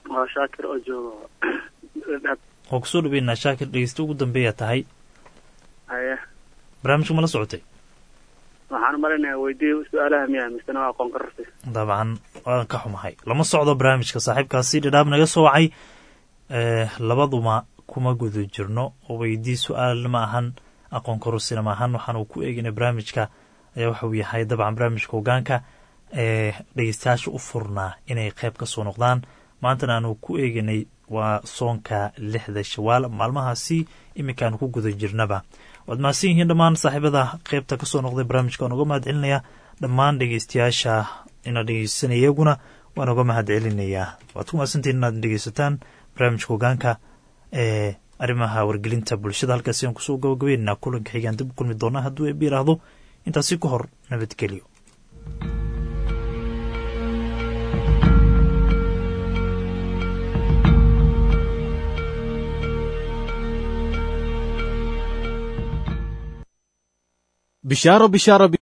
waa shaakir oo joogo dhab oo kusoo dhaweynaa shaakir dhegeysta ugu dambeeya tahay haye barnaamijka ma la socotay waxaan u malinayaa weydii su-aalaha miya misena waa aqoon karartay dabcan waan ka xumahay lama socdo barnaamijka saaxiibkaasi dhadhaab naga soo wacay labaduma kuma guda jirno oo weydii su-aal ma ahan aqoon korusina ma ahan waxaanu ku eeginay barnaamijka ayaa waxauu yahay dabcan barnaamijka hogaanka ee dhegeystayaasha u furnaa inay qayb ka soo noqdaan maantana aanu ku eeginay waa soonka lixda shawaal maalmahaasi iminkaanu ku guda jirnaba waad mahadsan yihiin dhammaan saaxiibada qaybta kasoo noqday barnaamijka waan uga mahad celinaya dhammaan dhegeystayaasha ina dhegeysanaya iyaguna waan uga mahad celinayaa waad ku mahadsantihin inaad dhegeysataan barnaamijka hogaanka ee arrimaha wargelinta bulshada halkaasi aan kusoo gabagabeynaa kulanka xigaan dib u kulmi doonaa hadduu eeb yiraahdo intaasi ka hor nabadgelyo bishaaro bishaaro